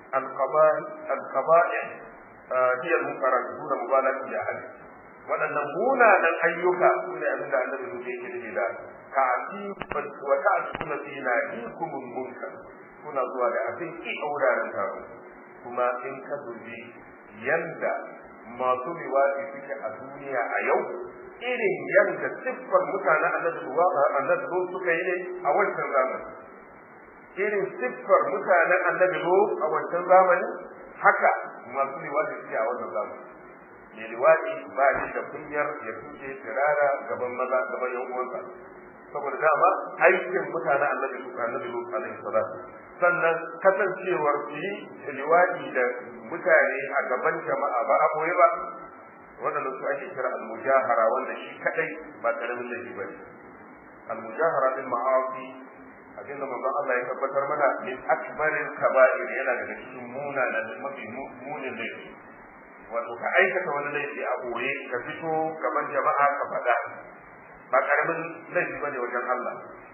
alqaba'i hiya al-munkarat duna mubalagha bi ahli waɗannan munanan ayyuka su ne abin da annabi nuke yake nufi da ka'ati wa ta'tuna fi nadikum munkar kuna zuwa da abin ki a wuraren taro kuma in ka dubi yanda masu liwaɗi suke a duniya a yau irin yanda siffar mutanen annabi lo suka yi ne a wancan zamani irin siffar mutanen annabi lo a wancan zamani haka masu liwaɗi suke a wannan zamani mai liwaɗi ba shi da kunyar ya tuke tirara gaban maza gaban yan uwansa saboda dama aikin mutanen annabi lo annabi lo alaihi salatu sannan kasancewar su yi liwaɗi da mutane a gaban jama'a ba a boye ba waɗanda su ake kira al-mujahara wanda shi kadai ba karamin laifi bane al-mujahara bil ma'asi abinda manzon Allah ya tabbatar mana min akbaril kaba'ir yana daga cikin munanan mafi munin laifi wato ka aikata wani laifi a boye ka fito gaban jama'a ka faɗa ba karamin laifi bane wajen Allah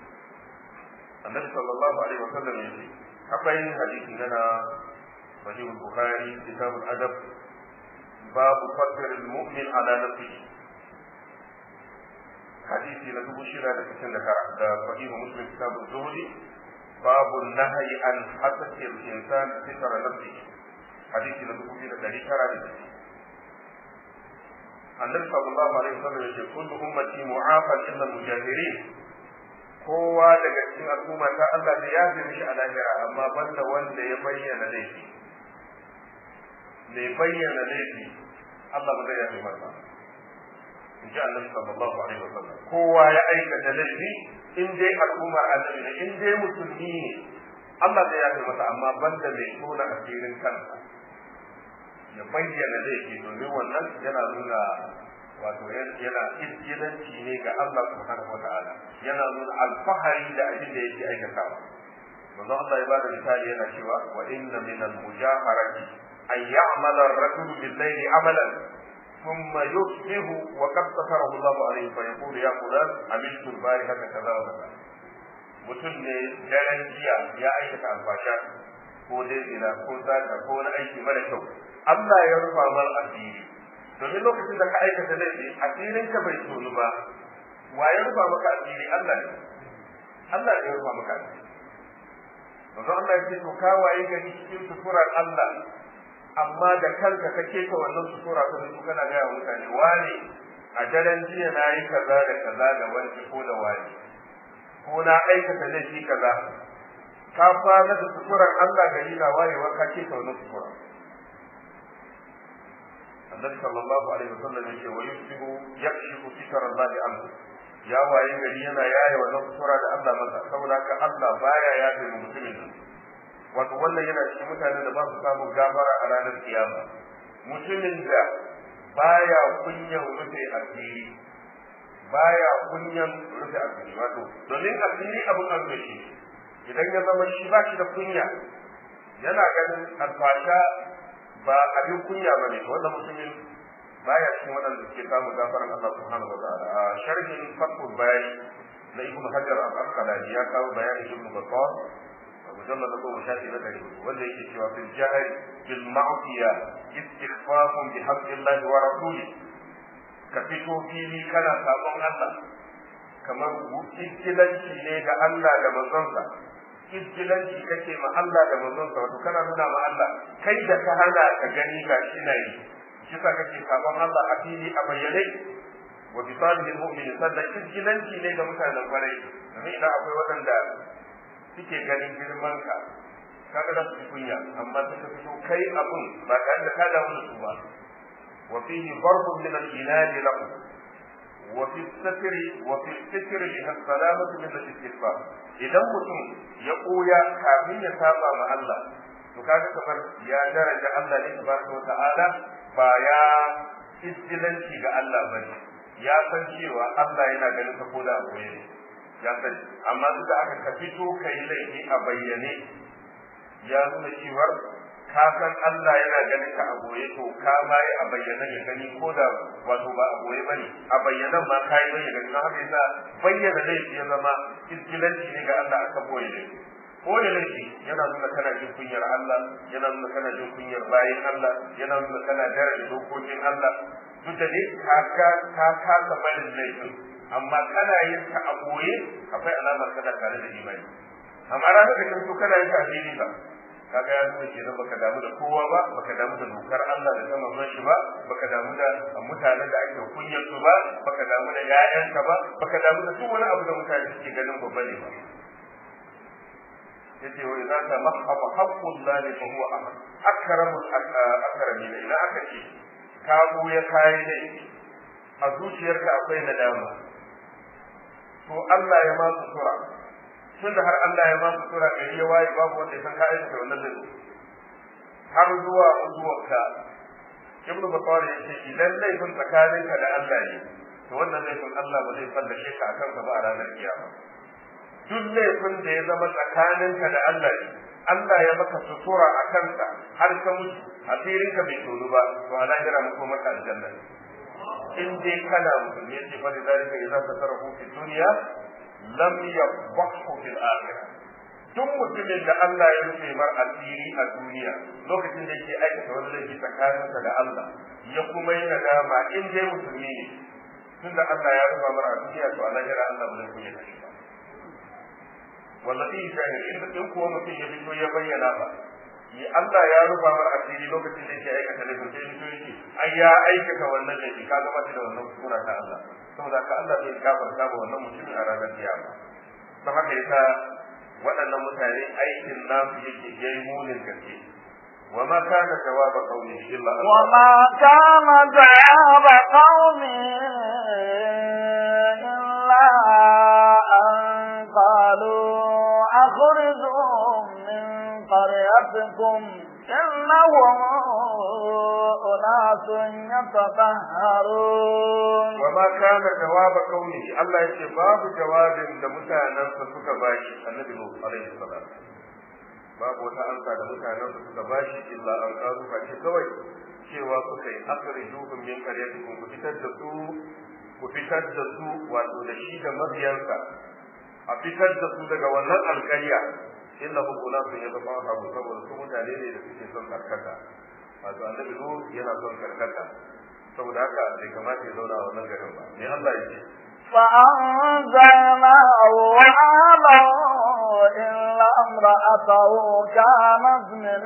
annabi sallallahu alaihi wa sallam yace akwai hadisi na sahih al-bukhari kitab al-adab bab fadl al-mu'min ala nafsihi hadisi na dubu shida da cikin da da sahih muslim kitab az-zuhri bab an-nahy an hasati al-insan sitra nafsihi hadisi na dubu biyu da dari tara da cikin annabi sallallahu alaihi wa sallam yace kullu ummati mu'afan illa al-mujahirin kowa daga cikin al'umma ta Allah da ya fi mishi a lahira amma banda wanda ya bayyana laifi mai bayyana laifi Allah ba zai yafe masa in ji annabi sallallahu alaihi wa sallam kowa ya aikata laifi in dai al'umma annabi ne in dai musulmi ne Allah zai yafe masa amma banda mai tona asirin kansa ya bayyana laifi domin wannan yana nuna wato yana izgilanci ne ga Allah subhanahu wa ta'ala yana nuna alfahari da abin da yake aikatawa manzo Allah ya bada misali yana cewa wa inna min al-mujaharati an ya'mala ar-rajulu bil-layli amalan thumma yusbihu wa qad satarahu Allah alayhi fa yaqulu ya fulan amiltu al-barihata kaza wa kaza mutum ne daren jiya ya aikata alfasha ko dai zina ko zaka ko wani aiki mara kyau Allah ya rufa mal asiri domin lokacin da ka aikata laifi asirin ka bai tonu ba wa ya rufa maka asiri Allah ne Allah ne ya rufa maka asiri manzo Allah ya ce to ka waye gari cikin suturar Allah amma da kanka ka keta wannan sutura ta su kana ga mutane wani a daren jiya na yi kaza da kaza da wani ko da wani ko na aikata laifi kaza ka fara da suturar Allah gari na wayewa ka keta wannan sutura النبي صلى الله عليه وسلم يقول ويشبه يكشف ستر الله عنه ya waye gari yana yaye wannan sura da Allah masa saboda ka Allah baya yafe mu mutumin wato wannan yana cikin mutanen da ba su samun gafara a ranar kiyama mutumin da baya kunyan rufe asiri baya kunyan rufe asiri wato domin asiri abin arziki idan ya zama shi ba shi da kunya yana ganin alfasha ba abin kunya ba ne wannan mutumin baya cikin waɗanda suke samun gafaran Allah subhanahu wa ta'ala a sharhin fathul bayani na ibnu hajar al-asqalani ya kawo bayanin ibnu battal mujallad da goma shafi na ɗari wanda yake cewa fil jahri bil ma'siya istighfafun bi haqqillahi wa rasuli ka fito fili kana sabon Allah kamar iskilanci ne ga Allah da manzonsa izgilanci kake ma Allah da manzon sa wato kana nuna ma Allah kai da ka hana ka gani ga shi na yi shi sa kake sabon Allah a fili a bayyane wa bi salihil mu'min sannan izgilanci ne ga mutanen kwarai domin idan akwai waɗanda suke ganin girman ka kaga za su kunya amma suka fito kai abun ba tare da ka damu da su ba wa fihi darbun min al-inad lahu wa fi satri wa fi satri li salamatu min al-istighfar idan mutum ya koya kafin ya saba ma Allah to kaga kamar ya daraja Allah ne tabaraka wa ta'ala ba ya istilanci ga Allah bane ya san cewa Allah yana ganin ka koda a koye ya sani amma duk da aka ka fito kai laifi a bayyane ya nuna cewar ka san Allah yana ganin ka a goye to ka ma yi a bayyana ya gani ko da wato ba a goye bane a bayyanan ma ka yi bayyana don haka yasa bayyana laifi ya zama iskilanci ne ga Allah aka boye laifi boye laifi yana nuna kana jin kunyar Allah yana nuna kana jin kunyar bayin Allah yana nuna kana daraja dokokin Allah duk da dai ka ka ka kasa barin laifin amma kana yin ta a boye akwai alamar kana tare da imani amma ranar da kan so kana yin ta a fili ba kaga ya nuna kenan baka damu da kowa ba baka damu da dokar Allah da ta manzon shi ba baka damu da mutanen da ake kunyar su ba baka damu da ƴaƴanka ba baka damu da duk wani abu da mutane suke ganin babba ne ba yace wa idza tamahhaba haqqullahi fa huwa ahad akramul akramin idan aka ce ka ya kai ne a zuciyarka akwai nadama to Allah ya ma sutura tunda har Allah ya ba su sura gari ya waye babu wanda ya san ka aikata wannan zai har zuwa mutuwarka ibnu bakar ya ce idan laifin tsakaninka da Allah ne to wannan laifin Allah ba zai fallashe ka akan ka ba a ranar kiyama duk laifin da ya zama tsakaninka da Allah ne Allah ya maka sutura a kanka har ka mutu asirinka bai tono ba to a lahira muku maka aljanna in dai kana musulmi ce fa da zalika idza tasarrafu fi dunya lam yabqahu fil akhirah duk mutumin da Allah ya rufe mar asiri a duniya lokacin da yake aikata wani laifi tsakaninsa da Allah ya kuma yi nadama in dai musulmi ne tunda Allah ya rufa mar a duniya to Allah ya Allah ba zai kunya da shi ba wallahi shahid in in kuwa mutum ya fito ya bayyana ba ya Allah ya rufa mar asiri lokacin da yake aikata laifin sai fito yake ai ya aikata wannan laifi ka gaba da wannan sura ta Allah saboda ka Allah zai gafarta ba wannan mutumin a ranar kiyama don haka yasa waɗannan mutane aikin nasu yake yayi munin gaske وما كان جواب قومه إلا أن وما كان جواب قومه إلا أن قالوا أخرجوهم من قريتكم إنهم أناس يتطهرون وما كان جواب قومه الله يقول باب جواب لمتانا فسك باشي النبي نوح عليه السلام babu wata ansa da mutanen su suka bashi illa an karu face kawai cewa suka yi akhrijuhum min qaryatikum ku fitar da su ku fitar da su wato da shi da mabiyansa a fitar da su daga wannan alƙarya innahu unasun yatafahamu saboda su mutane ne da suke son karkata wato annabi nu yana son karkata saboda haka bai kamata ya zauna a wannan garin ba me Allah ya ce فأنزلناه وآله إلا امرأته كانت من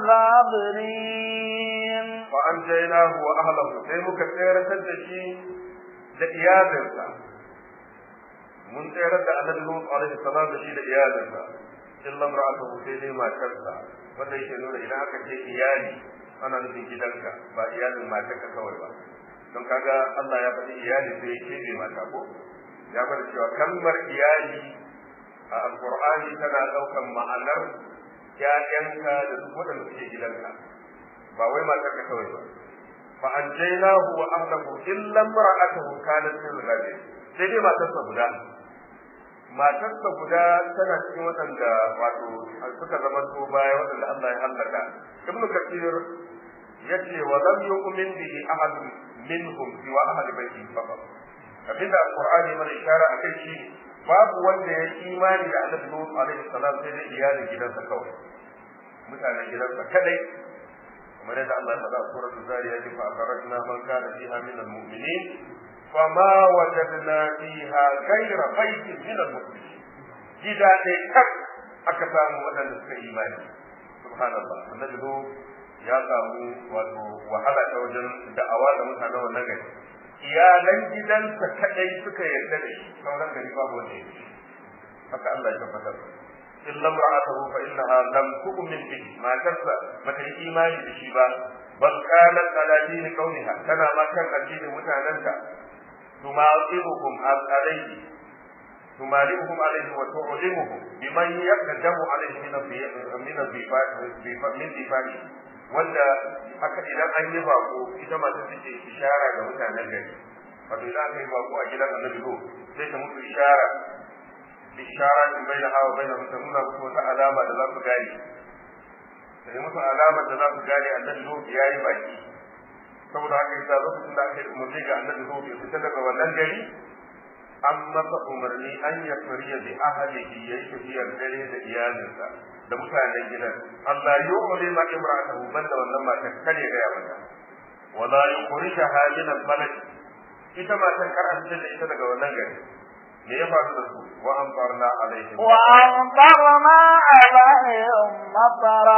الغابرين فأنجيناه وأهله sai muka tsayar da shi da iyalinsa mun tsayar da annabi Lut alaihi salam da shi da iyalinsa illa imra'atuhu sai dai matarsa wanda yake nuna idan aka ce iyali ana nufin gidanka ba iyalin matarka kawai ba don kaga Allah ya faɗi iyali sai ya kebe mata ko ya bar cewa kalmar iyali a alqur'ani tana ɗaukan ma'anar ƴaƴanka da duk waɗanda suke gidanka ba wai matarka kawai ba fa anjaynahu wa ahlahu illa imra'atuhu kanat min al-ghadir sai dai matarsa guda matarsa guda tana cikin waɗanda wato suka zama to baya waɗanda Allah ya hallaka ibnu kathir yace wa lam yu'min bihi ahadun minhum siwa ahli baiti faqat abinda alqur'ani mana ishara akai shi babu wanda ya imani da annabi Nuh alaihi salam sai dai iyalin gidansa kawai mutanen gidansa kadai kamar yadda Allah ya faɗa a suratul zariyat fa akhrajna man kana fiha min almu'minin fama wajadna fiha ghayra baitin min almu'minin gida ɗaya kak aka samu waɗanda suka imani subhanallah annabi zo ya samu wato wahala ta wajen da'awa da mutanen wannan gari iyalan gidansa kadai suka yarda da shi sauran gari babu wanda ya haka Allah ya tabbatar illa imra'atuhu fa innaha lam tu'min bihi matarsa bata yi imani da shi ba bal qalat ala dini qawliha tana ma kan addinin mutanenta tuma'iruhum alayhi tumali'uhum alayhi wa tu'limuhum biman yaqdamu alayhi min min min difani wanda haka idan an yi bako ita masu take ishara ga mutanen gari wato idan aka yi bako a gidan annabi ko sai ta musu ishara ishara in bai da hawa bai da mutum nuna musu wata alama da za su gane da yi musu alama da za su gane annabi ko ya yi baki saboda haka yasa lokacin da aka yi umarni ga annabi ko ya fita daga wannan gari an masa umarni an ya fariya bi ahlihi yayi tafiyar dare da iyalinsa da mutanen gidan Allah yu'li ma imra'atahu banda wannan matar kare ga ya mata wala yukhrijaha min al-balad ita matan kar an da ita daga wannan gari me ya faru da su wa amtarna alaihim wa amtarna alaihim matara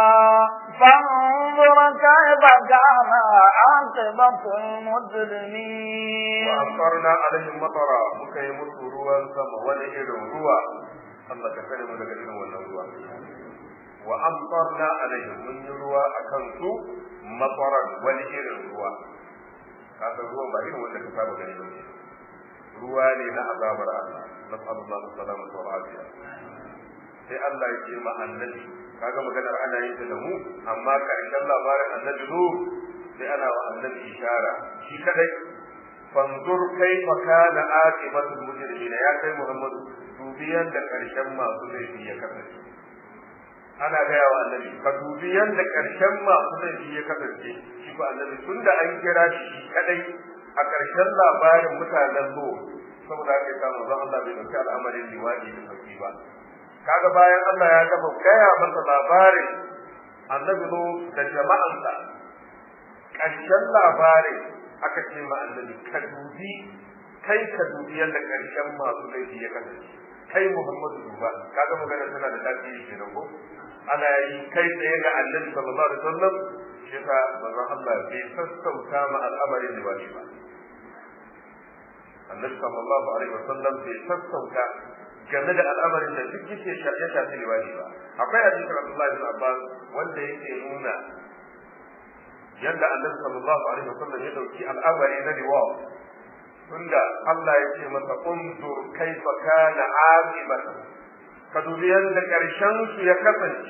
fanzur kayfa kana aqibatul mujrimin wa amtarna alaihim matara muka yi musu ruwan sama wani irin ruwa Allah ka kare mu daga irin wannan ruwa wa amtarna alaihim mun yi ruwa akan su mataran wani irin ruwa kaga ruwan ba irin wanda ka saba gani ba ruwa ne na azabar Allah nas'alullahu salamata wa afiya sai Allah ya ce ma annabi kaga maganar ana yin ta da mu amma karshen labarin annabi nu sai ana wa annabi ishara shi kadai fanzur kaifa kana aqibatul mujrimin ya kai Muhammadu dubi yanda karshen masu laifi ya kasance ana gaya wa annabi ka dubi yanda karshen masu laifi ya kasance shi ba annabi tunda an kira shi kadai a karshen labarin mutanen zo saboda haka ya samu zan Allah bai dauki al'amarin liwadi da sauki ba kaga bayan Allah ya gaba gaya masa labarin annabi zo da jama'ansa karshen labarin aka ce ma annabi ka dubi kai ka dubi yadda karshen masu laifi ya kasance kai Muhammadu duba kaga magana tana da tasiri kenan ko ana yi kai tsaye ga annabi sallallahu alaihi wasallam shi ka manzon Allah bai sassauta ma al'amarin da wani ba annabi sallallahu alaihi wasallam bai sassauta game da al'amarin da duk yake ya shafi liwani ba akwai hadisin Abdullah bin Abbas wanda yake nuna yadda annabi sallallahu alaihi wasallam ya dauki al'amari na liwa tunda Allah ya ce masa unzur kaifa kana aqibatu ka dubi yadda karshen su ya kasance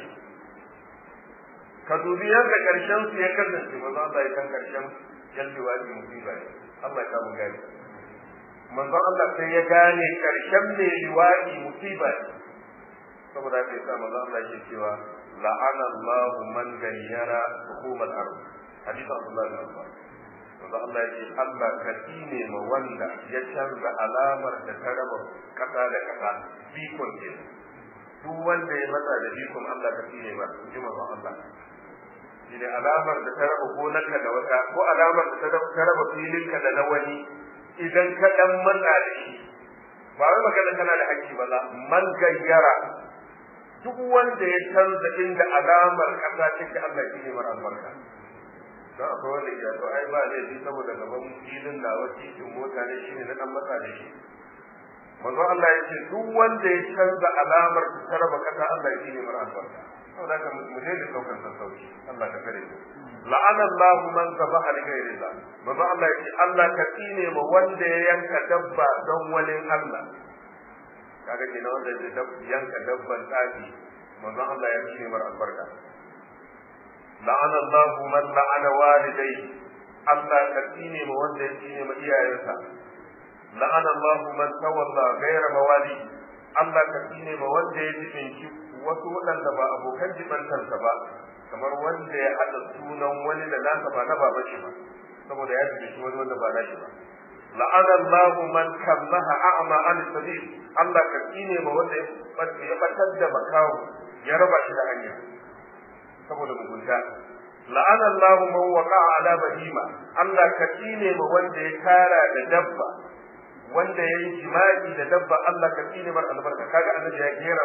ka dubi yadda karshen su ya kasance manzo Allah ya kan karshen yalli wani musiba ne Allah ya samu gani manzo Allah sai ya gane karshen mai liwadi musiba ne saboda haka yasa manzo Allah yake cewa la'ana Allahu man gayyara hukumal ardh hadisi Abdullah bin Abbas wanda Allah ya ce Allah ka ne ma wanda ya canza alamar da ta raba kasa da kasa bikon ke duk wanda ya matsa da bikon Allah ka ne ba ji manzon Allah shi ne alamar da ta raba gonarka da wata ko alamar da ta raba filinka da na wani idan ka dan matsa da shi ba wai magana kana da hakki ba za man gayyara duk wanda ya canza inda alamar kasa take Allah shi ne mar albarka don akwai wanda ke to ai ba zai ji saboda gaban filin na titin mota ne shine na dan matsa da shi manzo Allah ya ce duk wanda ya canza alamar ta raba kasa Allah ya shine mar albarka saboda ka mu je da saukar sassauci Allah ka kare mu la'ana Allah man zabaha li ghayrillah manzo Allah ya ce Allah ka tsine ma wanda ya yanka dabba don wani Allah kaga kenan wanda ya yanka dabban tsafi manzo Allah ya shine mar albarka la'ana Allah man la'ana walidayhi Allah ka tsine ma wanda ya tsine ma iyayensa la'ana Allah man tawalla ghayra mawali Allah ka tsine ma wanda ya jibinci wasu waɗanda ba abokan jibantarsa ba kamar wanda ya haɗa sunan wani da nasa ba na baban shi ba saboda ya jibinci wani wanda ba nashi ba la'ana Allah man kallaha a'ma an sabil Allah ka tsine ma wanda ya batar da makawo ya raba shi da hanya saboda mugunta la'ana Allah man waqa'a ala bahima Allah ka tsine ma wanda ya kara da dabba wanda ya yi jima'i da dabba Allah ka tsine mar albarka kaga annabi ya gera su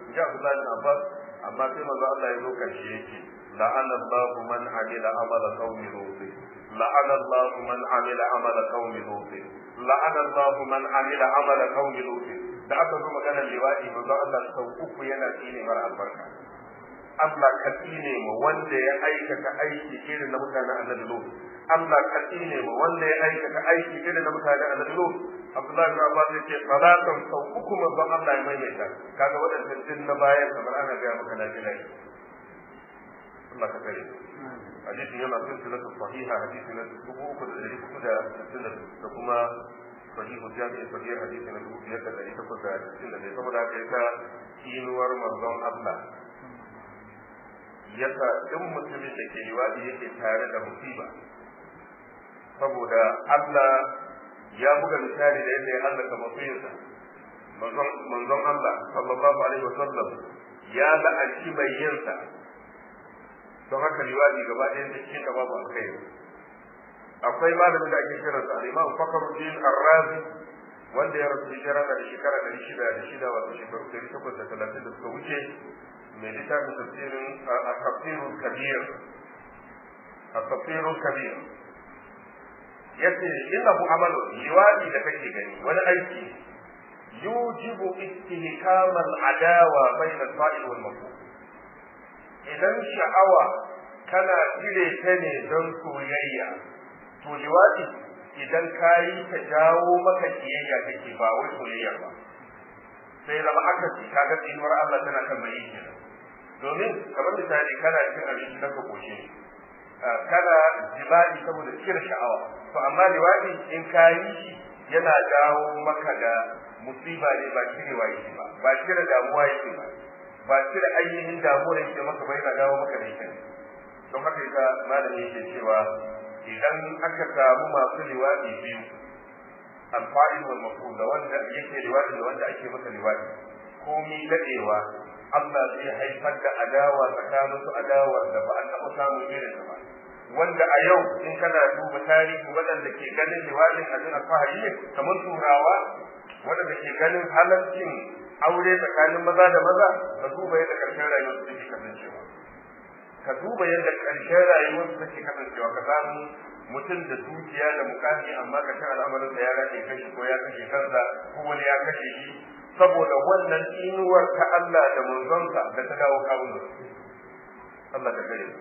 ji Abdullahi bin Abbas amma sai manzo Allah ya zo karshe yake la'ana Allahu man amila amala qaumi lut la'ana Allahu man amila amala qaumi lut la'ana Allahu man amila amala qaumi lut da aka zo maganar liwadi manzo Allah sau uku yana tsine mara albarka Allah ka tsine mu wanda ya aikata aiki irin na mutanen annabi Lut Allah ka tsine mu wanda ya aikata aiki irin na mutanen annabi Lut Abdullahi bin Abbas yace salatan sau uku manzon Allah ya maimaita kaga wadannan din na bayan kamar ana ga maka na jira Allah ka kare hadisi yana silsilatu sahiha hadisi na dubu uku da dari uku da sittin da kuma sahihu jami'i sahih hadisi na dubu biyar da dari takwas da sittin da ɗaya saboda haka yasa kinuwar manzon Allah yasa duk mutumin da ke liwadi yake tare da musiba saboda Allah ya buga misali da yadda ya hallaka mafiyarsa manzon Allah sallallahu alaihi wasallam ya la'anci mai yinsa don haka liwadi gaba ɗayan da cikin da babu alkhairi akwai malamin da ake kiransa al-Imam Fakhruddin Ar-Razi wanda ya rasu hijira da shekara ɗari shida da shida wato shekaru ɗari takwas da talatin da suka wuce mai littafin tafsirin al-tafsirul kabir al-tafsirul kabir yace innahu amalu liwadi da kake gani wani aiki yujibu istihkam al-adawa bayna al-fa'il wal maf'ul idan sha'awa kana cire ta ne don soyayya to liwadi idan kayi ta jawo maka kiyayya kake ba wai soyayya ba sai zama aka ci kaga tsinuwar Allah tana kan mai kenan domin kamar misali kana cin abinci na ka koshi kana jima'i saboda cire sha'awa to amma liwadi in ka yi shi yana dawo maka da musiba ne ba cirewa yake ba ba cire damuwa yake ba ba cire ainihin damuwar yake maka ba yana dawo maka da ita don haka yasa malami yake cewa idan aka samu masu liwadi biyu alfa'il wal maf'ul da wanda yake liwadi da wanda ake masa liwadi komi dadewa Allah zai haifar da adawa tsakanin su adawar da ba a taɓa samun irin ba wanda a yau in kana duba tarihi waɗanda ke ganin liwadin abin alfahari ne kamar turawa waɗanda ke ganin halarcin aure tsakanin maza da maza ka duba yadda ƙarshen rayuwar su take kasancewa ka duba yadda ƙarshen rayuwar su take kasancewa ka samu mutum da dukiya da mukami amma ƙarshen al'amarin da ya rage kashi ko ya kashe kansa ko wani ya kashe shi saboda wannan inuwar ta Allah da manzonsa da ta dawo kawunan Allah ka kare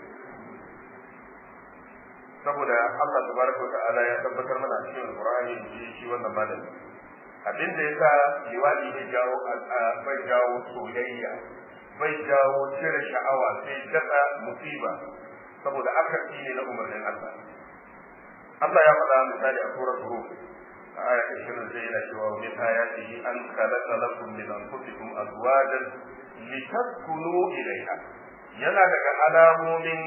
saboda Allah tabaraka wa ta'ala ya tabbatar mana a cikin Qur'ani shi shi wannan malami abin da yasa liwadi bai jawo bai jawo soyayya bai jawo cire sha'awa sai dasa musiba saboda akasi ne na umarnin Allah Allah ya faɗa misali a surar Rum a aya ta shirin zai yana cewa wa min ayatihi an khalaqa lakum min anfusikum azwajan litaskunu ilayha yana daga alamomin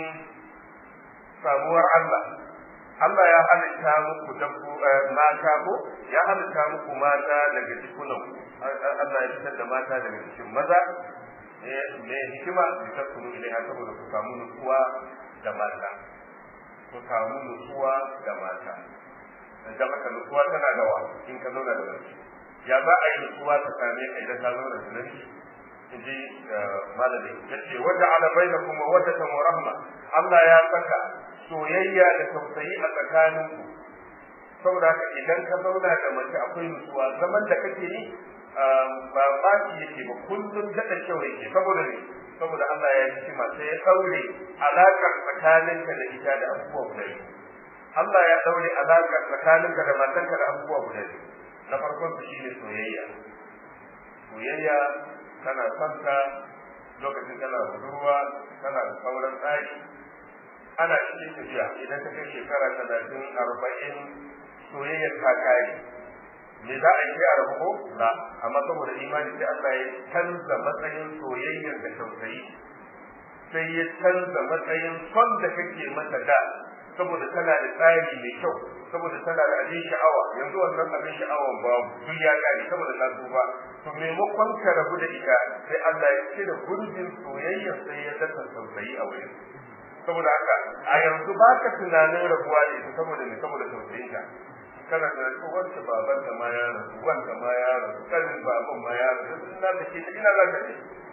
samuwar Allah Allah ya halitta muku dabbu mata ko ya halitta muku mata daga jikunan ku Allah ya fitar da mata daga cikin maza me hikima da ta kunu ilaiha saboda ku samu nutsuwa da mata ku samu nutsuwa da mata da maka nutsuwa tana da wa in ka zauna da mace ya za a yi nutsuwa ta same ka idan ka zauna da namiji in ji malami ya ce wata ala bainakum wa wata wa rahma Allah ya saka soyayya da tausayi a tsakaninku saboda haka idan ka zauna da mace akwai nutsuwa zaman da kake yi ba ba shi yake ba kullum daɗa kyau yake saboda ne saboda Allah ya yi shi sai ya ɗaure alaƙar tsakaninka da ita da abubuwa guda biyu Allah ya ɗaure alaƙar tsakaninka da matanka da abubuwa guda biyu na farkon su shine soyayya soyayya kana son ta lokacin kana budurwa kana da sauran tsari ana cikin tafiya idan ta kai shekara talatin arba'in soyayyar ta kare me za a yi sai a rabu ko na amma saboda imani sai Allah ya canza matsayin soyayyar da tausayi sai ya canza matsayin son da kake mata da saboda tana da tsari mai kyau saboda tana da abin sha'awa yanzu wannan abin sha'awan babu duk ya kare saboda ta ba to maimakon ka rabu da ita sai Allah ya cire gurbin soyayya sai ya dasa tausayi a wurin saboda haka a yanzu ba ka tunanin rabuwa da ita saboda ne saboda tausayin ka kana da wanda baban da ma ya rasu wanda ma ya rasu kanin baban ma ya rasu ina da ke ina za ka ce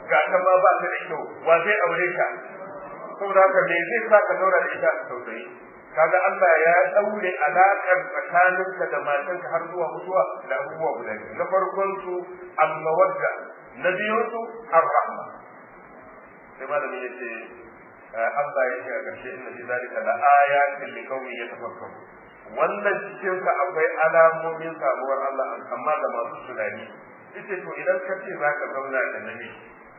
ga ta ma ba ta da kyau wa zai aure ka saboda haka me zai sa ka zauna da ita a tausayi kaga Allah ya daure alakar tsakaninka da matanka har zuwa mutuwa da abubuwa guda biyu na farkon su al-mawadda na biyun su ar-rahma sai malami yace Allah ya ce a ƙarshe inna fi zalika la ayatin li qaumin yatafakkarun wannan cikin ka akwai alamomin samuwar Allah amma ga masu tunani yace to idan ka ce zaka zauna da namiji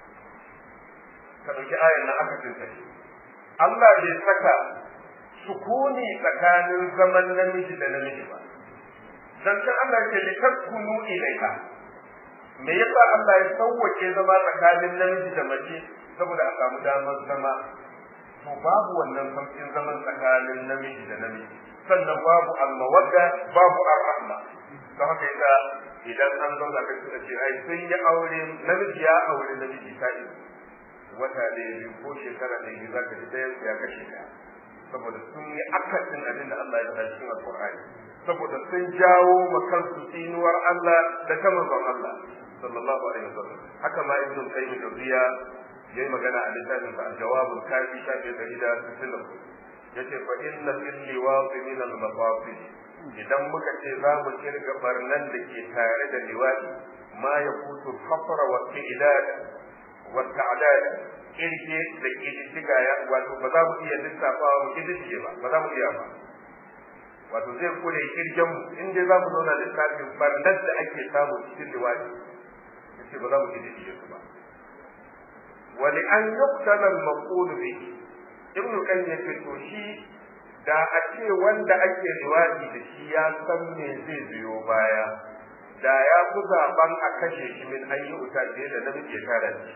ka dauki ayan nan aka tinta Allah bai saka sukuni tsakanin zaman namiji da namiji ba dan kan Allah ke li taskunu ilaika me yasa Allah ya sauwake zama tsakanin namiji da mace saboda a samu damar zama to babu wannan sauƙin zaman tsakanin namiji da namiji sannan babu almawadda babu arrahma don haka yasa idan an zauna kai suka ce ai sun yi aure namiji ya aure namiji ta wata da biyu ko shekara da biyu za ka ji ɗayan ya kashe ɗaya saboda sun yi akasin abin da Allah ya faɗa cikin alƙur'ani saboda sun jawo ma kansu tsinuwar Allah da ta manzon Allah sallallahu alaihi wasallam haka ma ibnu qayyim jawziya yayi magana a littafin sa al-jawabul kafi shafi dari da sittin yace fa inna fil liwati min al-mafasid idan muka ce za mu kirga barnan da ke tare da liwati ma yakutu khafra wa qidad wa ta'dad kirge da kididdiga ya wato ba za mu iya lissafawa mu kididdige ba ba za mu iya ba wato zai kure kirgen mu in dai za mu zauna lissafin barnan da ake samu cikin liwati yace ba za mu kididdige su ba ولأن يقتل المقول به ابن القيم yace to shi da a ce wanda ake riwadi da shi ya san me zai biyo baya da ya fi zaben a kashe shi min an yi wuta fiye da namiji ya kare shi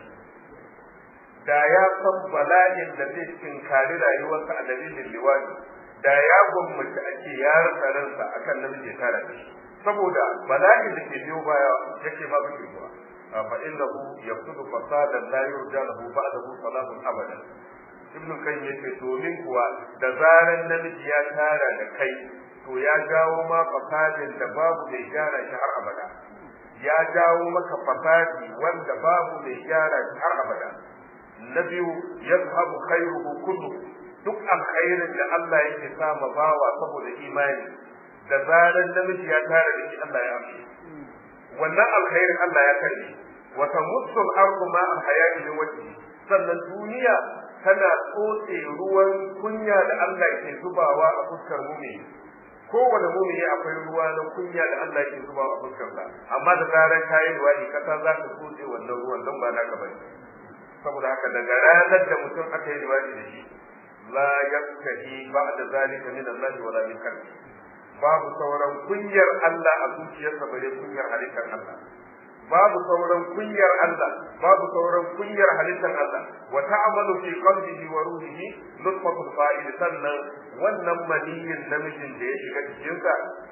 da ya san bala'in da zai tinkari rayuwarsa a dalilin liwadi da ya gwammaci a ce ya rasa ransa akan namiji ya kare shi saboda bala'in da ke biyo baya yake babu ke zuwa فإنه يقصد فسادا لا يرجى له بعده صلاح أبدا ibn kan yace domin kuwa da zaran namiji ya tara da kai to ya jawo ma fasadin da babu mai gyara shi har abada ya jawo maka fasadi wanda babu mai gyara shi har abada na biyu yazhabu khairuhu kullu duk alkhairin da Allah yake sa ma bawa saboda imani da zaran namiji ya tara da shi Allah ya amshi wannan alkhairin Allah ya karbi wa tamutsu al-ardu ma al-hayati min wajhi sannan duniya tana tsotse ruwan kunya da Allah ke zubawa a fuskar mumini kowane mumini akwai ruwa na kunya da Allah ke zubawa a fuskar sa amma da zarar kayi ruwani kasa za ta tsotse wannan ruwan don ba naka bane saboda haka daga ranar da mutum aka yi riwani da shi la yaskahi ba'da zalika min Allah wala min kalbi babu sauran kunyar Allah a zuciyarsa bare kunyar halittar Allah babu sauran kunyar Allah babu sauran kunyar halittar Allah wa ta'amalu fi qalbihi wa ruhihi nutfatul fa'il sannan wannan maniyin namijin da ya shiga cikinsa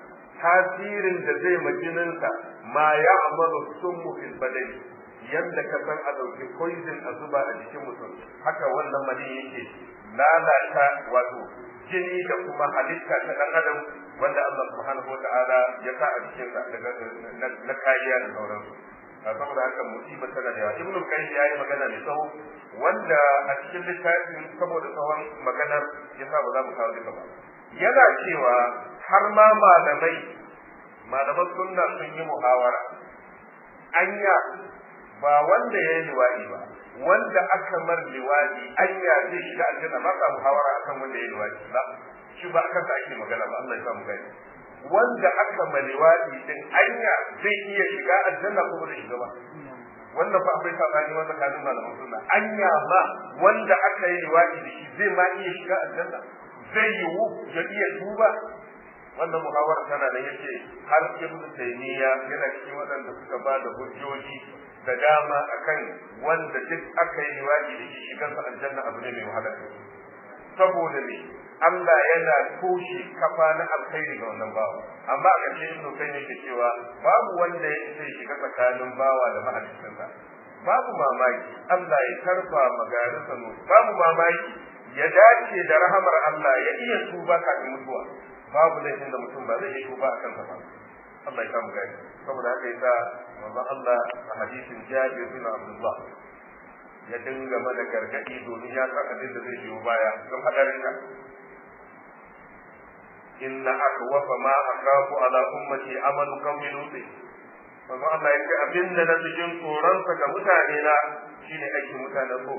tasirin da zai majininsa ma ya amalu summu fil badani yanda ka san a dauki poison a zuba a jikin mutum haka wannan maniyi yake lalata wato jini da kuma halitta ta dan adam wanda Allah subhanahu wa ta'ala ya sa a cikin sa daga na kariya da sauransu saboda haka musibar tana da yawa ibnu qayyim yayi magana mai tsawo wanda a cikin littafin saboda tsawon maganar ya sa ba za mu kawo duka ba yana cewa har ma malamai malaman sunna sun yi muhawara anya ba wanda ya yi liwaɗi ba wanda aka mar liwaɗi anya zai shiga aljanna ba ka muhawara akan wanda ya yi liwaɗi ba shi ba akan sa ake magana ba Allah ya samu gani wanda aka ma liwaɗi din anya zai iya shiga aljanna ko ba zai shiga ba wannan fa akwai sabani wanda kanin malaman sunna anya ma wanda aka yi liwaɗi da shi zai ma iya shiga aljanna zai yiwu ya iya tuba wannan muhawara tana da yace har ibnu taymiya yana cikin waɗanda suka ba da hujjoji da dama akan wanda duk aka yi liwaɗi da shi shigansa aljanna abu ne mai wahala saboda ne Allah yana toshe kafa na alkhairi ga wannan bawa amma a ƙarshe ibnu kai yake cewa babu wanda ya sai shiga tsakanin bawa da mahaliccinsa babu mamaki Allah ya karfa magarinsa no babu mamaki ya dace da rahamar Allah ya iya tuba kafin mutuwa babu laifin da mutum ba zai iya tuba a kansa ba Allah ya samu gani saboda haka yasa manzon Allah a hadisin Jabir bin Abdullah ya dinga mana gargadi domin ya san abin da zai biyo baya don hadarin ka inna akwafa ma akhafu ala ummati amalu qawmi lut manzo Allah ya ce abin da na cikin tsoron sa ga mutane na shine aikin mutanen ko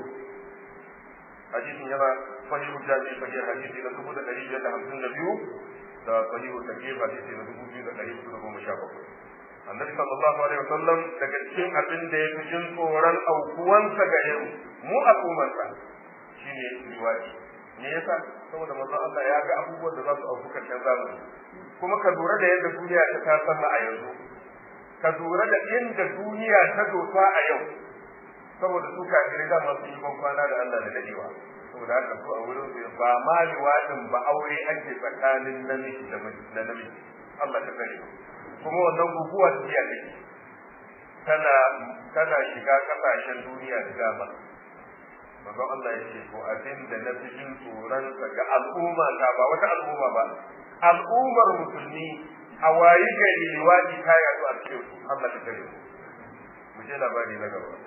hadisin yana sahihu jami'i sahih hadisi na dubu da ɗari biyar da hamsin da biyu da sahihu takif hadisi na dubu biyu da ɗari hudu da goma sha bakwai annabi sallallahu alaihi wasallam daga cikin abin da ya fi jin tsoron aukuwansa ga yau mu al'ummarsa shine liwaji me yasa saboda manzon Allah ya ga abubuwan da za su auku karshen zamani kuma ka lura da yadda duniya ta tasalla a yanzu ka lura da inda duniya ta dosa a yau saboda su kafirai da masu yi kwana da Allah da dadewa saboda haka su a wurin su ba ma liwadin ba aure ake tsakanin namiji da namiji Allah ta kare kuma wannan guguwa tafiya take tana tana shiga kasashen duniya da dama manzon Allah ya ce ko abin da na fi jin tsoron ga al'umma ta ba wata al'umma ba al'ummar musulmi a wayi gari liwadi ta yazo a cikin su Allah ta kare mu je labari na gaba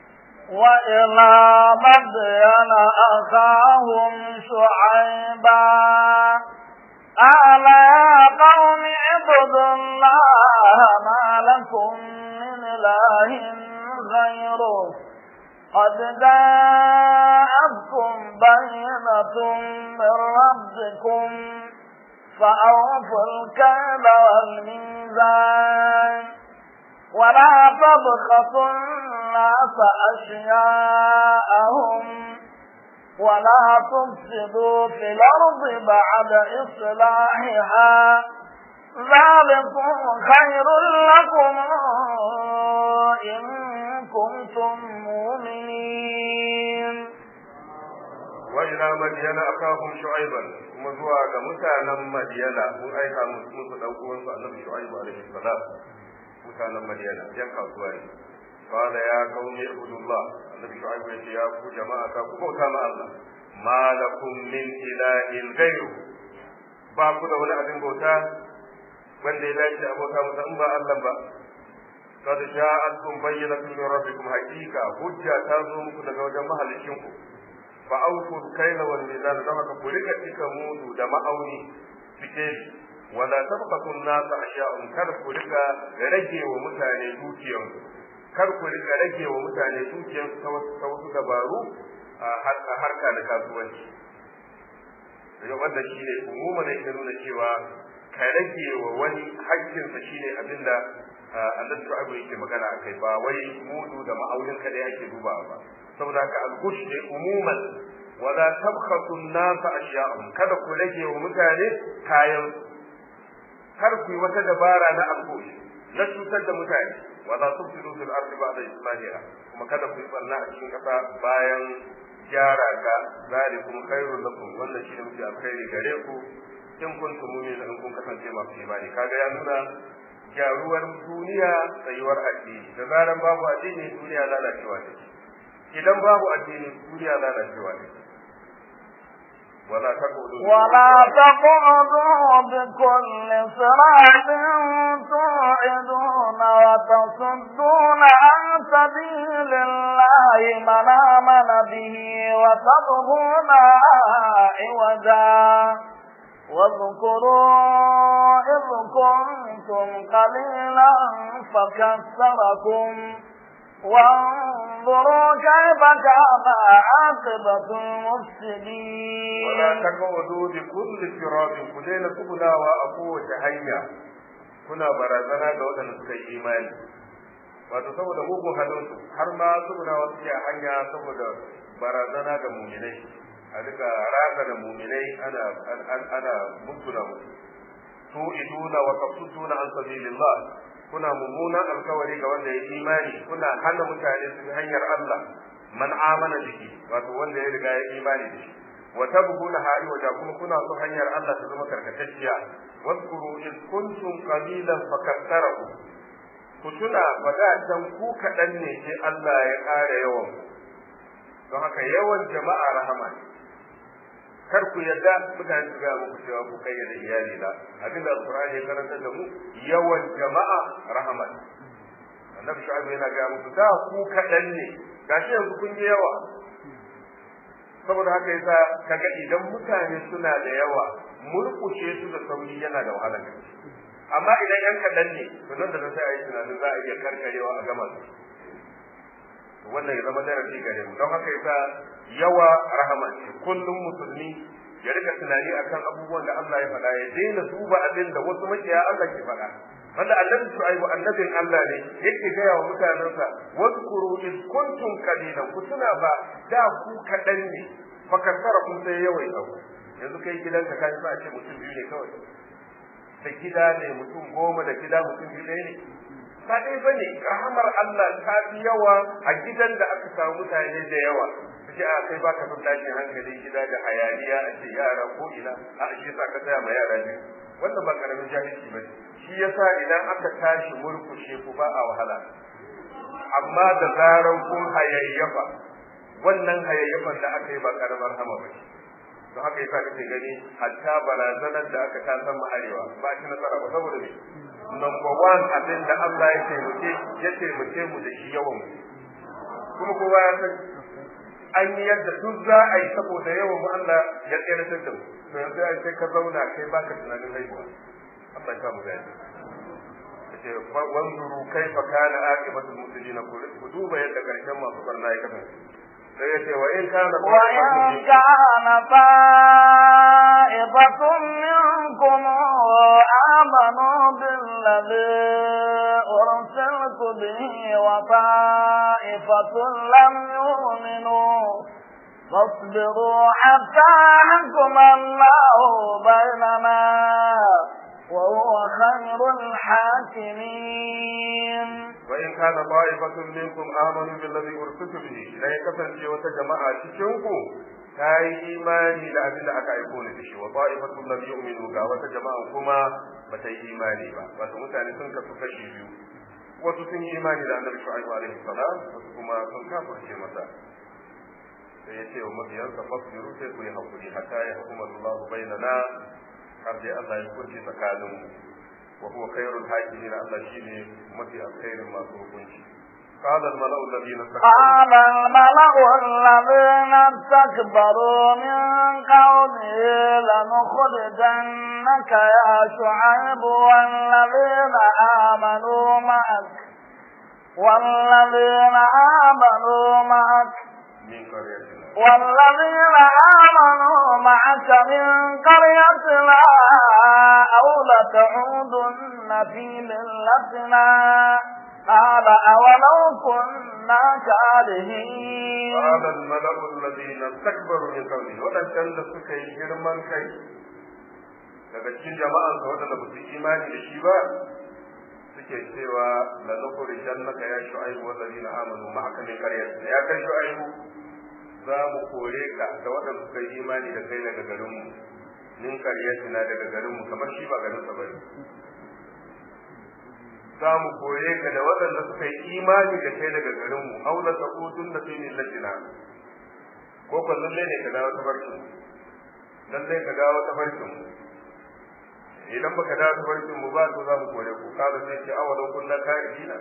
وإلى مدين أخاهم شعيبا قال يا قوم اعبدوا الله ما لكم من إله غيره قد جاءتكم بينة من ربكم فأوفوا الكيل والميزان ولا تبخسوا الناس أشياءهم ولا تفسدوا في الأرض بعد إصلاحها ذلكم خير لكم إن كنتم مؤمنين وإلى مدين أخاهم شعيبا kuma zuwa ga mutanen Madiyana mun aika musu dan uwansu Annabi Shu'aibu alaihi salam mutanen Madiyana yan kasuwa ne qala ya qaumi ibudullah Annabi Shu'aibu ya ce ya ku jama'a ka ku bauta ma Allah ma lakum min ilahin ghayru ba ku da wani abin bauta wanda ya dace a bauta masa in ba Allah ba قد جاءتكم بينة من ربكم حقيقة حجة تازم daga wajen mahalicinku fa auku kaila wal mizan da haka ku rika cika mudu da ma'auni cike wala tabqatu an-nas ashya'un kar ku rika rage wa mutane dukiyan kar ku rika rage wa mutane dukiyan ta wasu dabaru a harka da kasuwanci daga wanda shine umuma ne ke nuna cewa ka rage wa wani hakkinsa shine abinda annabi shu'aibu yake magana akai ba wai mudu da ma'aunin kada yake dubawa ba saboda haka al-gush ne umuman wala tabkhasu an-nasa ashya'ahum kada ku rage wa mutane kayan kar ku yi wata dabara na al-gush na cutar da mutane wala tufsidu fil ardi ba'da islahiha kuma kada ku yi barna a cikin kasa bayan gyara ta zalikum khairul lakum wannan shine mafi alkhairi gare ku in kuntum mu'minin in kun kasance masu imani kaga ya nuna gyaruwar duniya tsayuwar addini da zaran babu addini duniya lalacewa take idan babu addini duniya lalacewa take ولا تقعدوا ولا تقعدوا بكل صراط توعدون وتصدون عن سبيل الله من آمن به وتبغون عوجا واذكروا إذ كنتم قليلا فكثركم وانظروا كيف كان عاقبة المفسدين ولا تقعدوا بكل صراط كلنا سبلا وأقوة هيا kuna barazana ga waɗanda suka yi imani wato saboda mugun halinsu har ma suna wasu a hanya saboda barazana ga muminai a duka raga da muminai ana ana mutuna musu su iduna wa tafsuduna an sabilillah kuna mummunan alkawari ga wanda ya imani kuna hana mutane su hanyar Allah man amana biki wato wanda ya riga ya imani da shi wa tabghuna ha'i wa kuma kuna so hanyar Allah ta zama karkatacciya wadkuru in kuntum qalilan fakattarahu ku tuna wadatan ku kaɗan ne sai Allah ya ƙara yawan don haka yawan jama'a rahama ne kar ku yarda mutane su gaya muku cewa ku kai da iyali na abinda alqur'ani ya karanta da mu yawan jama'a rahama annabi shu'aib yana gaya muku da ku kaɗan ne gashi yanzu kun yi yawa saboda haka yasa kaga idan mutane suna da yawa murkushe su da sauri yana da wahala amma idan yan kaɗan ne to nan da nan sai a yi tunanin za a iya karkarewa a gama su wannan ya zama darasi gare mu don haka yasa yawa rahama ce kullum musulmi ya rika tunani akan abubuwan da Allah ya faɗa ya daina duba abin da wasu makiya Allah ke faɗa wanda annabi Shu'aibu annabin Allah ne yake gaya wa mutanensa wadkuru iz kuntum qalilan ku tuna ba da ku kaɗan ne fa kasara kun sai yawai abu yanzu kai gidanka kai sa ce mutum biyu ne kawai da gida ne mutum goma da gida mutum biyu ne ba dai bane rahamar Allah ta fi yawa a gidan da aka samu mutane da yawa kace a kai baka son tashin hankali gida da hayaniya a ce yara ko ina a shi sa ka tsaya ma yara ne wannan ba karamin jahilci bane shi yasa idan aka tashi murkushe ku ba a wahala amma da zaran kun hayayyafa wannan hayayyafan da aka yi ba karamar hama ba don haka yasa kake gani hatta barazanar da aka ta san arewa ba shi nasara ba saboda me number one abin da Allah ya taimake ya taimake mu da shi yawan mu kuma kowa ya san an yi yadda duk za a yi saboda yawan mu Allah ya tsere da mu to yanzu ai sai ka zauna kai baka tunanin haihuwa Allah ya mu gani yace wanzuru kaifa kana aqibatul muslimina ku duba yadda karshen masu barna ya kasance sai yace wa in kana wa in kana fa'ifatun minkum amanu billadhi ursiltu bihi wa fa'ifatun lam yu'minu فاصبروا حتى يحكم الله بيننا وهو خير الحاكمين وإن كان طائفة منكم آمنوا بالذي أرسلت به لا يكفن في وتجمع تشنكو كاي إيماني لا أبدا أكا يكون به وطائفة لم يؤمنوا كا وتجمع كما بتي إيماني با وتمتعني سنك تكشي بيو wasu sun yi imani da annabi shu'aibu alaihi salam wasu kuma sun kafirce masa sai ya ce wa mabiyansa fasbiru sai ku yi hakuri hatta ya hukuma Allah bainana har dai Allah ya kurce tsakaninmu wa huwa khairul hakimin Allah shine mafi alkhairin masu hukunci قال الملأ الذين قال الملأ الذين استكبروا من قومه لنخرجنك يا شعيب والذين آمنوا معك والذين آمنوا معك من قريتنا والذين آمنوا معك من قريتنا أو لتعودن في ملتنا قال أولو كنا كارهين قال الملأ الذين استكبروا من قومه ودن كان da suka yi girman kai daga cikin jama'an sa wadanda ba su imani da shi ba suke cewa la nukhrijannaka ya shu'aibu wallazina amanu ma'aka min qaryatina ya kai shu'aibu za mu kore ka da waɗanda suka yi imani da kai daga garinmu min karyatina daga garinmu kamar shi ba garin sa bane za mu kore ka da waɗanda suka yi imani da kai daga garinmu aula ta kutun da fi millatina ko ko lalle ne ka dawo ta barkin lalle ka dawo ta barkin idan baka dawo ta barkin mu ba to za mu kore ku kaga sai ce awalan kunna ka'idina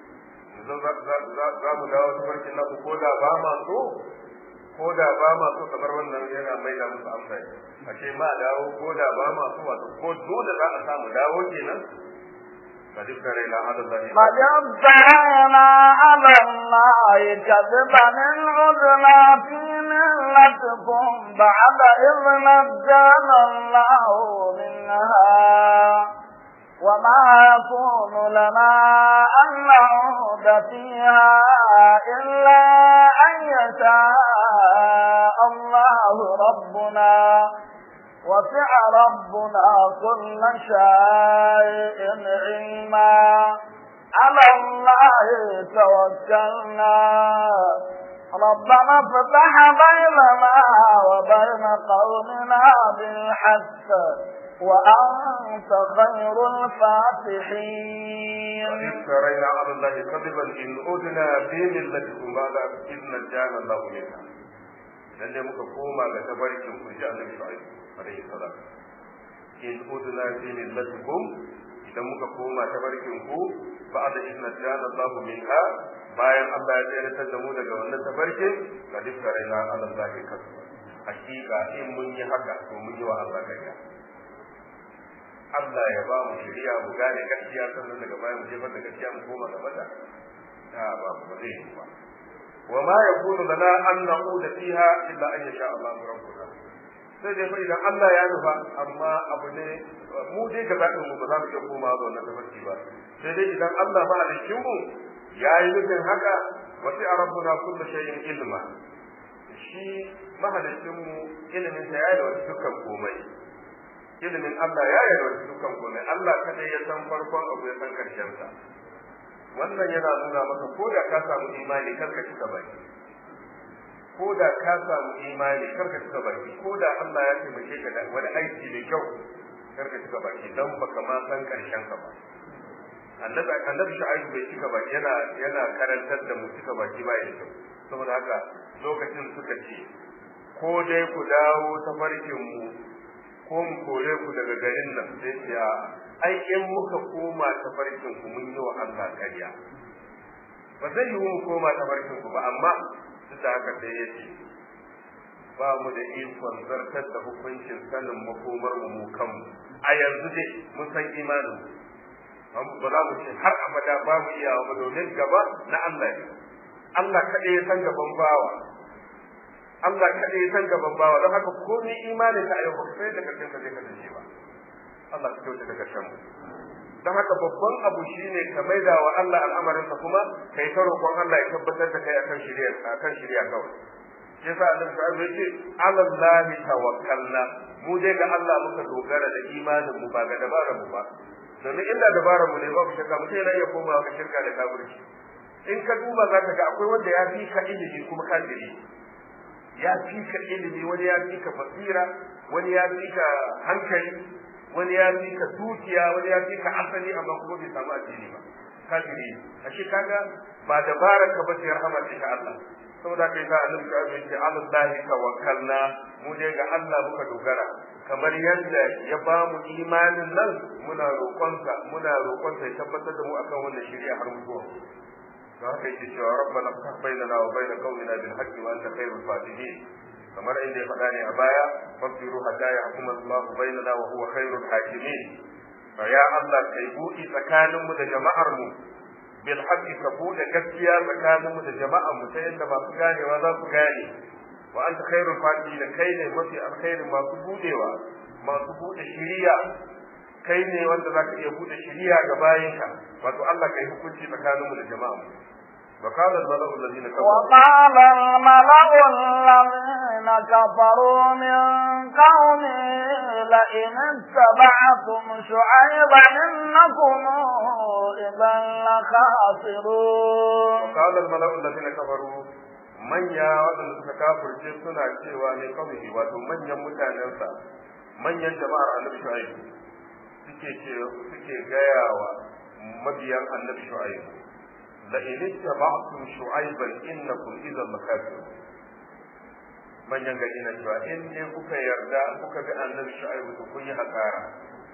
za mu dawo ta barkin na ko da ba ma so ko da ba ma so kamar wannan yana mai da musu amsa a ce ma dawo ko da ba ma so wato ko dole za a samu dawo kenan قد افترينا على الله قد افترينا على الله كذبا إن عدنا في ملتكم بعد إذ نجانا الله منها وما يكون لنا أن نعود فيها إلا أن يشاء الله ربنا وسع ربنا كل شيء علما على الله توكلنا ربنا افتح بيننا وبين قومنا بالحق وأنت خير الفاتحين افترينا على الله كذبا إن أدنا في ملتكم بعد إذ نجانا الله منها lalle muka koma ga tabarkin ku ji annabi shu'aib alaihi salam in udna fi millatikum idan muka koma ta barkin ku ba'da idna jana Allahu minha bayan Allah ya tsayar da mu daga wannan tafarkin ga dukkan ala Allah kasu hakika in mun yi haka to mun yi wa Allah kariya Allah ya ba mu shari'a mu gane gaskiya sannan daga baya mu jefar da gaskiya mu koma ga mata ta ba ba zai yi ba wa ma yakunu lana an na'uda fiha illa an yasha Allah rabbuna sai dai fa idan Allah ya nufa amma abu ne mu dai ga zaɓin mu ba za mu iya koma ga wannan tafarki ba sai dai idan Allah ma halicin mu ya yi nufin haka wasi a rabbuna kullu shay'in ilma shi mahalicin mu ilimin sa ya yi da wasu dukkan komai ilimin Allah ya yi da wasu dukkan komai Allah kadai ya san farkon abu ya san karshen sa wannan yana nuna maka ko da ka samu imani karka cika baki ko da ka samu imani karka cika baki ko da Allah ya taimake ka da wani aiki da kyau karka cika baki dan baka ma san karshen ka ba annabi annabi shu'aib bai cika baki yana yana karantar da mu cika baki ba da kyau saboda haka lokacin suka ce ko dai ku dawo ta farkin mu ko mu kore ku daga garin nan sai ce a ai in muka koma ta farkin ku mun yi wa Allah ƙarya ba zai yi mu koma ta farkin ku ba amma duk da haka sai ya ce ba mu da ikon zartar da hukuncin sanin makomar mu mu kanmu a yanzu dai mun san imanin mu ba za mu ce har abada ba mu iya ba domin gaba na Allah ne Allah kaɗai ya san gaban bawa Allah kaɗai ya san gaban bawa don haka komai imanin ka a yau ba ka sai da karshen ka zai kasance ba Allah ka kyauta da karshen mu don haka babban abu shine ka maida wa Allah al'amarinsa kuma kai ta roƙon Allah ya tabbatar da kai akan shari'a akan shari'a kawai yasa annabi sallallahu alaihi wasallam ala Allah tawakkalna mu dai ga Allah muka dogara da imanin mu ba ga dabarar mu ba domin inda dabarar mu ne babu shakka mutum yana iya komawa ga shirka da kafirci in ka duba za ka ga akwai wanda ya fi ka ilimi kuma kafiri ya fi ka ilimi wani ya fi ka basira wani ya fi ka hankali wani ya fi ka dukiya wani ya fi ka asali amma kuma bai samu addini ba kafiri ashe kaga ba dabarar ka ba sai rahmar ta Allah saboda kai sa annabi ta ce alallahi tawakkalna mu dai ga Allah muka dogara kamar yadda ya ba mu imanin nan muna roƙonsa muna roƙonsa ya tabbatar da mu akan wannan shari'a har mutuwa don haka yake cewa rabbana ftah bainana wa bain qaumina bil haqqi wa anta khairul fatihin kamar inda ya faɗa ne a baya fasiru hatta yahkum Allah bainana wa huwa khairul hakimin fa ya Allah kai buɗi tsakaninmu da jama'ar mu bil haqqi ka bude gaskiya tsakanin mu da jama'an mu ta yadda masu ganewa za su gane wa anta khairul fatihin kai ne mafi alkhairin masu budewa masu bude shiriya kai ne wanda za ka iya bude shiriya ga bayinka wato Allah kai hukunci tsakanin mu da jama'an mu وقال الملأ الذين كفروا وقال الملأ الذين كفروا من قومه لئن اتبعتم شعيبا إنكم إذا لخاسرون وقال الملأ الذين كفروا manya waɗanda suka kafirce suna cewa ne kawai wato manyan mutanensa manyan jama'ar annabi shu'aib suke ce suke gaya wa mabiyan annabi shu'aib la in ittaba'tum shu'aiban innakum idhan lakafirun manyan gari na cewa in ne kuka yarda kuka bi annabi shu'aib to kun yi hasara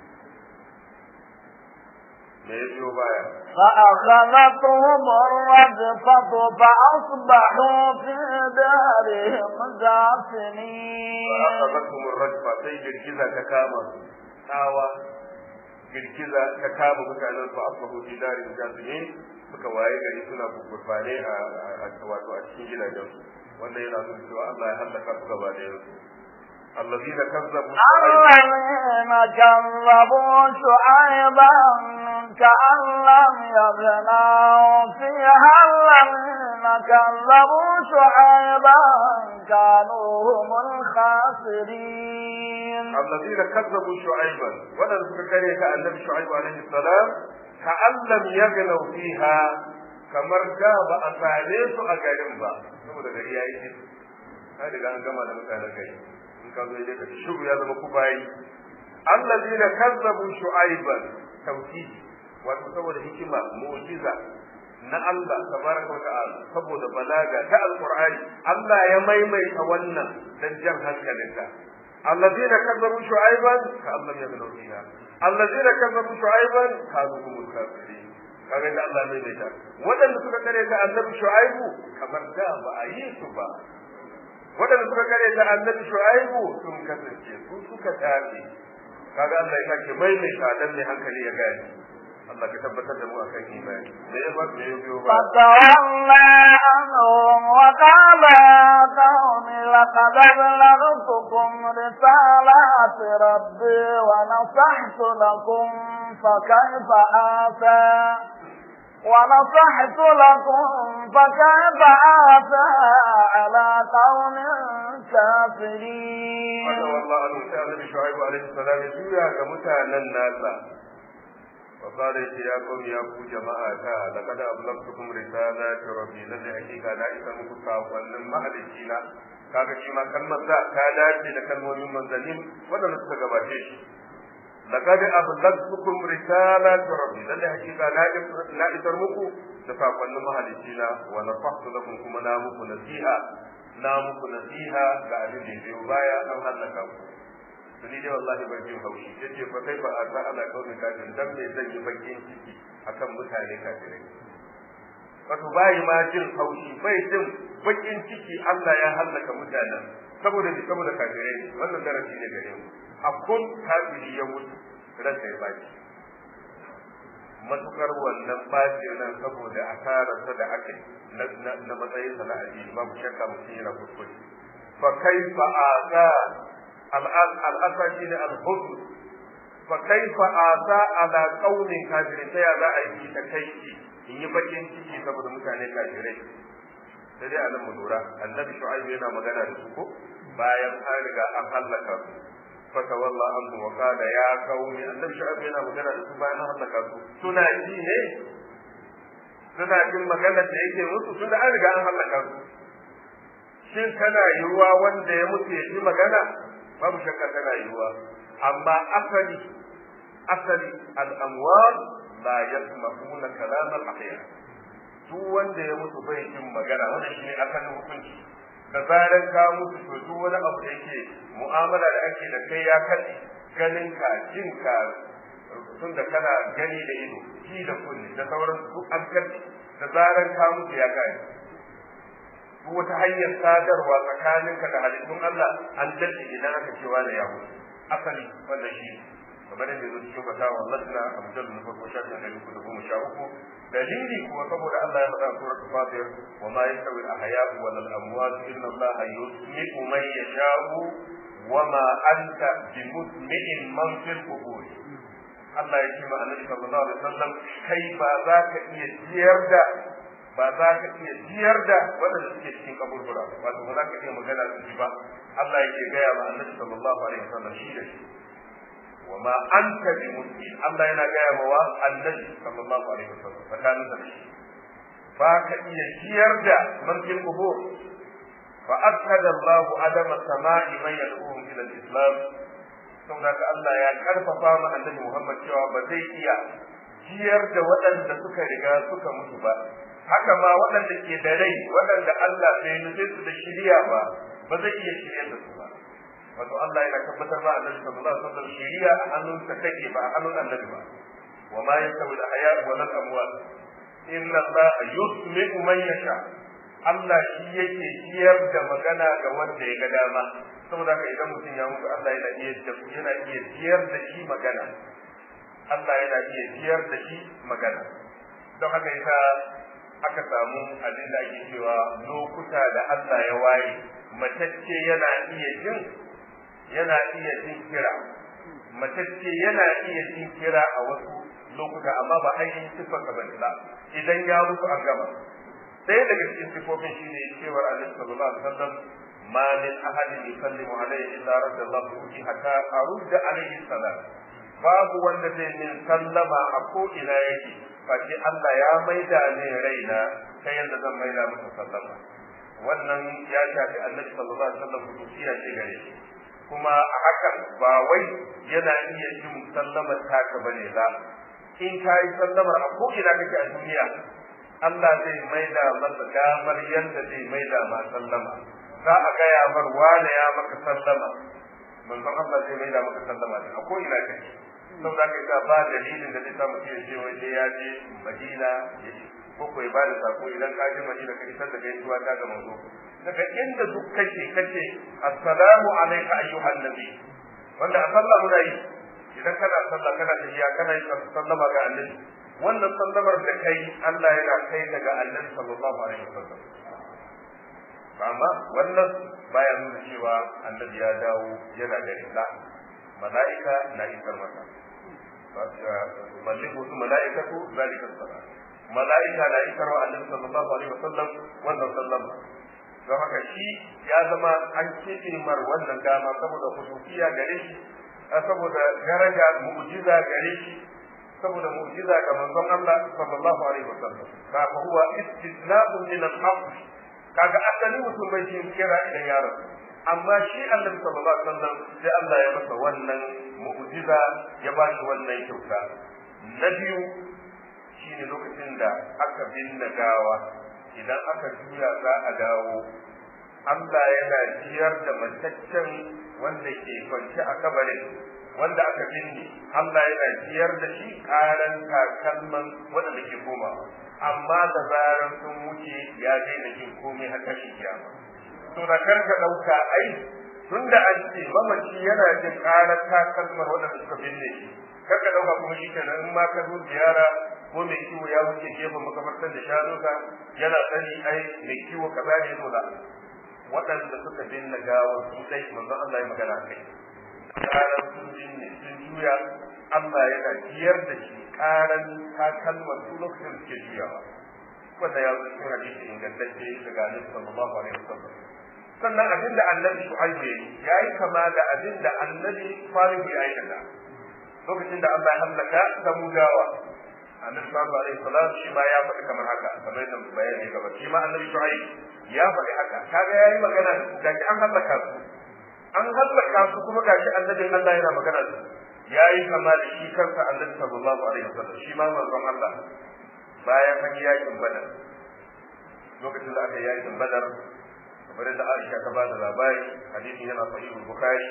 me ya biyo baya فأخذتهم الرجفة فأصبحوا في دارهم جاثمين فأخذتهم الرجفة sai girgiza ta kama tsawa girgiza ta kama mutanen su asbahu fi darin jasimin suka waye gari suna gurfane a wato a cikin gidajen su wanda yana nuna cewa Allah ya halaka su gaba da yanzu الذين كذبوا الذين كذبوا شعيبا كأن لم يغنوا فيها الذين كذبوا شعيبا كانوا هم الخاسرين الذين كذبوا شعيبا ولن تكرهك النبي شعيب عليه السلام كأن لم يغنوا فيها kamar da ba a same su a garin ba saboda gari ya yi shi ta riga an gama da mutanen gari in ka zo dai ka shiru ya zama ku bayi allazina kazzabu shu'aiban tawhidi wato saboda hikima mu'jiza na Allah tabaraka wa ta'ala saboda balaga ta alqur'ani Allah ya maimaita wannan dan jan hankalinka الذين كذبوا شعيبا كأن لم يغنوا فيها الذين كذبوا شعيبا كانوا هم الكافرين kaga da Allah mai daita waɗanda suka kare ta annabi shu'aibu kamar da ba a yi su ba waɗanda suka kare ta annabi shu'aibu sun kasance su suka tafi kaga Allah ya sake maimaita dan mai hankali ya gane Allah ka tabbatar da mu akan imani da ya bar da ya biyo ba فتولى عنهم وقال يا قوم لقد أبلغتكم رسالات ربي ونصحت لكم فكيف آتى ونصحت لكم فكيف آتى على قوم كافرين فتولى عنهم سأل النبي شعيب عليه السلام يجويا كمتانا الناس فقال يا قوم يا أبو جماعة لقد أبلغتكم رسالات ربي لذي حقيقة لا إسمك ساقوان مهلكينا kaga shi ma kalmar da ta dace da kalmomin manzannin waɗanda suka gabace shi laqad ablagtukum risalati rabbi lalle hakika na isar muku da sakonnin mahalicina wa nafahtu lakum kuma na muku nasiha na muku nasiha ga abin da biyo baya an hallaka ku to ni dai wallahi ban jin haushi yace fa kai ba asa ala kauni kafin dan me zan yi bakin ciki akan mutane kafirai wato bai ma jin haushi bai jin bakin ciki Allah ya hallaka mutanen saboda ni saboda kafirai ne wannan darasi ne gare mu a kun kafiri ya mutu ranka ya baki matukar wannan bacin nan saboda asararsa da aka yi na matsayin sa na addini babu shakka mutum yana kuskure fa kaifa asa al'asa shi ne al-husn fa kaifa asa ala qaumin kafirin ta ya za a yi ta kai in yi bakin ciki saboda mutane kafirai sai dai anan mu lura annabi shu'aibu yana magana da su ko bayan an riga an hallaka su fatawalla anhu wa qala ya qaumi annabi shu'aibu yana magana da su bayan an hallaka su suna ji ne suna jin magana da yake musu tun da an riga an hallaka su shin tana yiwuwa wanda ya mutu ya ji magana babu shakka tana yiwuwa amma asali asali al-amwal la yasma'una kalam al-ahya duk wanda ya mutu bai jin magana wannan shine asalin hukunci da zaran ka mutu to duk wani abu da yake mu'amala da ake da kai ya kaɗe ganin ka jin ka tun da kana gani da ido ji da kunne da sauran duk an kaɗe da zaran ka mutu ya kai duk wata hanyar sadarwa tsakaninka da halittun Allah an dace idan aka cewa da ya mutu asali wanda shi kamar yadda zo cikin fatawa lasna a mujallar na farko shafin ɗari uku da goma sha uku dalili kuwa saboda Allah ya faɗa surat fatir wa ma yastawi al-ahya'u wal amwat inna Allah yusmi'u man yasha'u wa ma anta bimusmi'in man fil qubur Allah ya ce ma Annabi sallallahu alaihi wasallam kai ba za ka iya ciyar da ba za ka iya ciyar da waɗanda suke cikin kaburbura wato ba za ka iya magana da shi ba Allah yake gaya ma Annabi sallallahu alaihi wasallam shi da shi وما أنت بمسلم الله ينا جاي موا النبي صلى الله عليه وسلم فكان ذلك فاك يشير دا من في القبور فأشهد الله عدم السماء من يدعوهم إلى الإسلام saboda ka Allah ya karfafa ma annabi Muhammad cewa ba zai iya ciyar da waɗanda suka riga suka mutu ba haka ma waɗanda ke da rai waɗanda Allah bai nufe su da shiriya ba ba zai iya shirya da su ba wato Allah yana tabbatar ba annabi sallallahu alaihi wasallam shiriya a hannunsa take ba a hannun annabi ba wa ma yastawi al-ahya wa al amwat inna Allah yusmi'u man yasha Allah shi yake ciyar da magana ga wanda ya ga dama saboda haka idan mutum ya mutu Allah yana iya yana iya ciyar da shi magana Allah yana iya ciyar da shi magana don haka yasa aka samu abin da ake cewa lokuta da Allah ya waye matacce yana iya jin yana iya jin kira matacce yana iya jin kira a wasu lokuta amma ba ainihin siffar ka bane ba idan ya mutu an gama ɗaya daga cikin siffofin shine cewar Annabi sallallahu alaihi wasallam ma min ahadin yusallimu alaihi illa radallahu bihi hatta arudda alaihi salam babu wanda zai min sallama a ko ina yake face Allah ya maida ne raina ta yadda zan maida masa sallama wannan ya shafi Annabi sallallahu alaihi wasallam kuciya ce gare shi kuma a hakan ba wai yana iya jin sallamar taka bane ba in ka yi sallamar a ko'ina kake a duniya Allah zai maida masa damar yadda zai maida ma sallama za a gaya mar wane ya maka sallama manzon Allah zai mai da maka sallama ne a ko ina kake saboda kai ka ba dalilin da zai sa mutum ya ce wai sai ya je Madina ya ko ko ya bada sako idan ka je Madina ka isar da gaisuwa ta ga manzo daga inda duk kake kace assalamu alayka ayyuhan nabi wanda a sallah muna yi idan kana sallah kana tafiya kana yi sallama ga annabi wannan sallamar da kai Allah yana kai ka ga annabi sallallahu alaihi wasallam amma wannan baya nuna cewa annabi ya dawo yana da rida mala'ika na isar masa malliku su mala'ikatu zalika salat mala'ika na isar wa annabi sallallahu alaihi wasallam wannan sallama don haka shi ya zama an keɓe mar wannan dama saboda kusufiya gare shi saboda daraja mu'jiza gare shi saboda mu'jiza ga manzon Allah sallallahu alaihi wasallam ka fa huwa istisna'un min al-haqq kaga asali mutum bai shi kira idan ya rasu amma shi annabi sallallahu alaihi wasallam sai Allah ya masa wannan mu'jiza ya ba shi wannan kyauta na biyu shine lokacin da aka binne gawa idan aka juya za a dawo Allah yana jiyar da mataccen wanda ke kwance a kabarin wanda aka binne Allah yana jiyar da shi karan takalman wanda ke komawa amma da zaran sun wuce ya daina jin komai har kashi kiyama to da karka dauka ai tunda an ce mamaci yana jin karar takalmar wanda suka binne shi karka dauka kuma shi kenan in ma ka zo ziyara ko mai kiwo ya wuce gefen makabartar da shanuka yana sani ai mai kiwo kaza ne dole waɗanda suka binne gawar su dai manzon Allah ya magana kai karar sun binne sun juya Allah yana jiyar da shi karan takalmar su lokacin da suke juyawa wanda ya zo cikin hadisi ingantacce daga Annabi sallallahu alaihi wasallam sannan abin da Annabi Shu'aibu ya yi ya yi kama da abin da Annabi Salihu ya aikata lokacin da Allah ya hallaka Samudawa Annabi sallallahu alaihi wasallam shi ma ya faɗi kamar haka kamar yadda bayani gaba shi ma Annabi Shu'aib ya faɗi haka kaga yayi magana da an hallaka su an hallaka su kuma gashi annabin Allah yana magana da su yayi kama da shi kansa annabi sallallahu alaihi wasallam shi ma manzon Allah bayan an yi yakin badar lokacin da aka yi yakin badar kamar da Aisha ta bada labari hadisin yana sahihul bukhari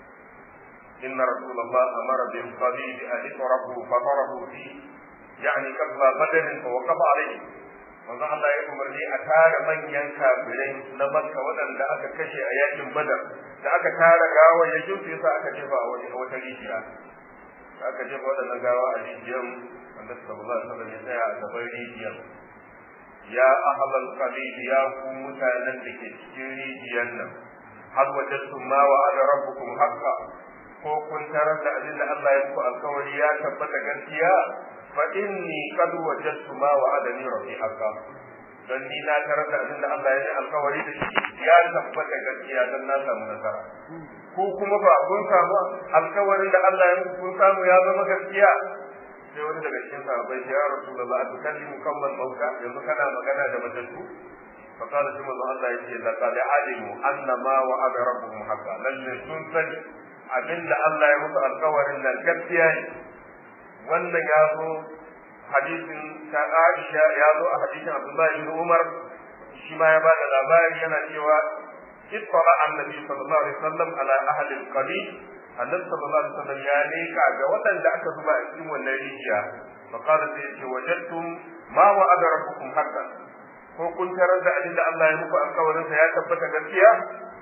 inna rasulullah amara bil qabid an yutrahu fa tarahu fi yani kabla badr fa waqafa alayhi manzo Allah ya umarni a tara manyan kafirai na Makka waɗanda aka kashe a yakin Badar da aka tara gawa ya jinsu yasa aka jefa a wani wata rijiya aka jefa waɗannan gawa a rijiyar Annabi sallallahu alaihi wasallam ya tsaya a gaban rijiyar ya ahlal qalib ya ku mutanen da ke cikin rijiyar nan hal wajadtum ma wa'ada rabbukum haqqan ko kun tarar da abin da Allah ya muku alkawari ya tabbata gaskiya fa inni qad wajadtu ma wa'adani rabbi haqqan dan ni na tarar da abin da Allah ya yi alkawari da shi ya tabbata gaskiya dan na samu nasara ko kuma ba kun samu alkawarin da Allah ya muku kun samu ya zama gaskiya sai wani daga cikin sahabbai ya rasulullah tukallimu kammal mauta yanzu kana magana da matattu fa qala shi manzo Allah yace laqad alimu anna ma wa'ada rabbuhum haqqan lalle sun sani abinda Allah ya musu alkawarin nan gaskiya ne wannan ya zo hadisin ta Aisha ya zo a hadisin Abdullahi bin Umar shi ma ya bada labari yana cewa ittala annabi sallallahu alaihi wasallam ala ahli al-qabil annabi sallallahu alaihi wasallam ya leka ga waɗanda aka zuba a cikin wannan rijiya fa qala sai ce wajadtum ma wa'ada rabbukum haqqan ko kun tarar da abin da Allah ya muku alkawarin sa ya tabbata gaskiya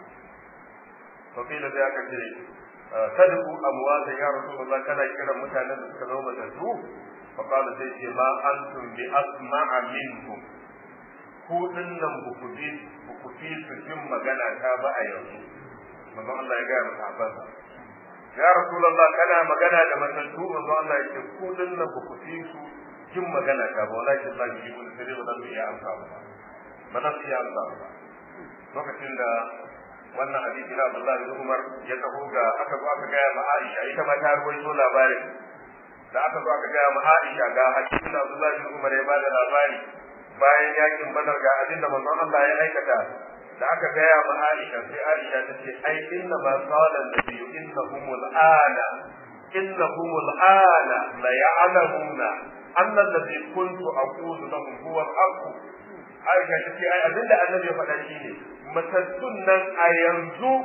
fa kila da aka ce tadku amwata ya rasulullah kana kira mutanen da suka zama matattu fa qala sai ce ma antum bi asma'a minkum ku dinnan ku ku bi ku fi su jin magana ta ba a yanzu manzo Allah ya ga masa ya rasulullah kana magana da matattu manzo Allah ya ce ku dinnan ku ku fi su jin magana ta ba walakin Allah ya yi sai ba zan iya amsa ba ba zan iya amsa ba lokacin da wannan hadisi na Abdullahi bin Umar ya taho ga aka zo aka gaya ma Aisha ita ma ta ruwaito labarin da aka zo aka gaya ma Aisha ga hadisin da Abdullahi bin Umar ya bada labari bayan yakin Badar ga abin da manzon Allah ya aikata da aka gaya ma Aisha sai Aisha ta ce ai inna ma qala an-nabiy innahumul ana innahumul ana la ya'lamuna anna alladhi kuntu aqulu lahum huwa al-haqq Aisha ta ce ai abinda annabi ya faɗa shine matattun nan a yanzu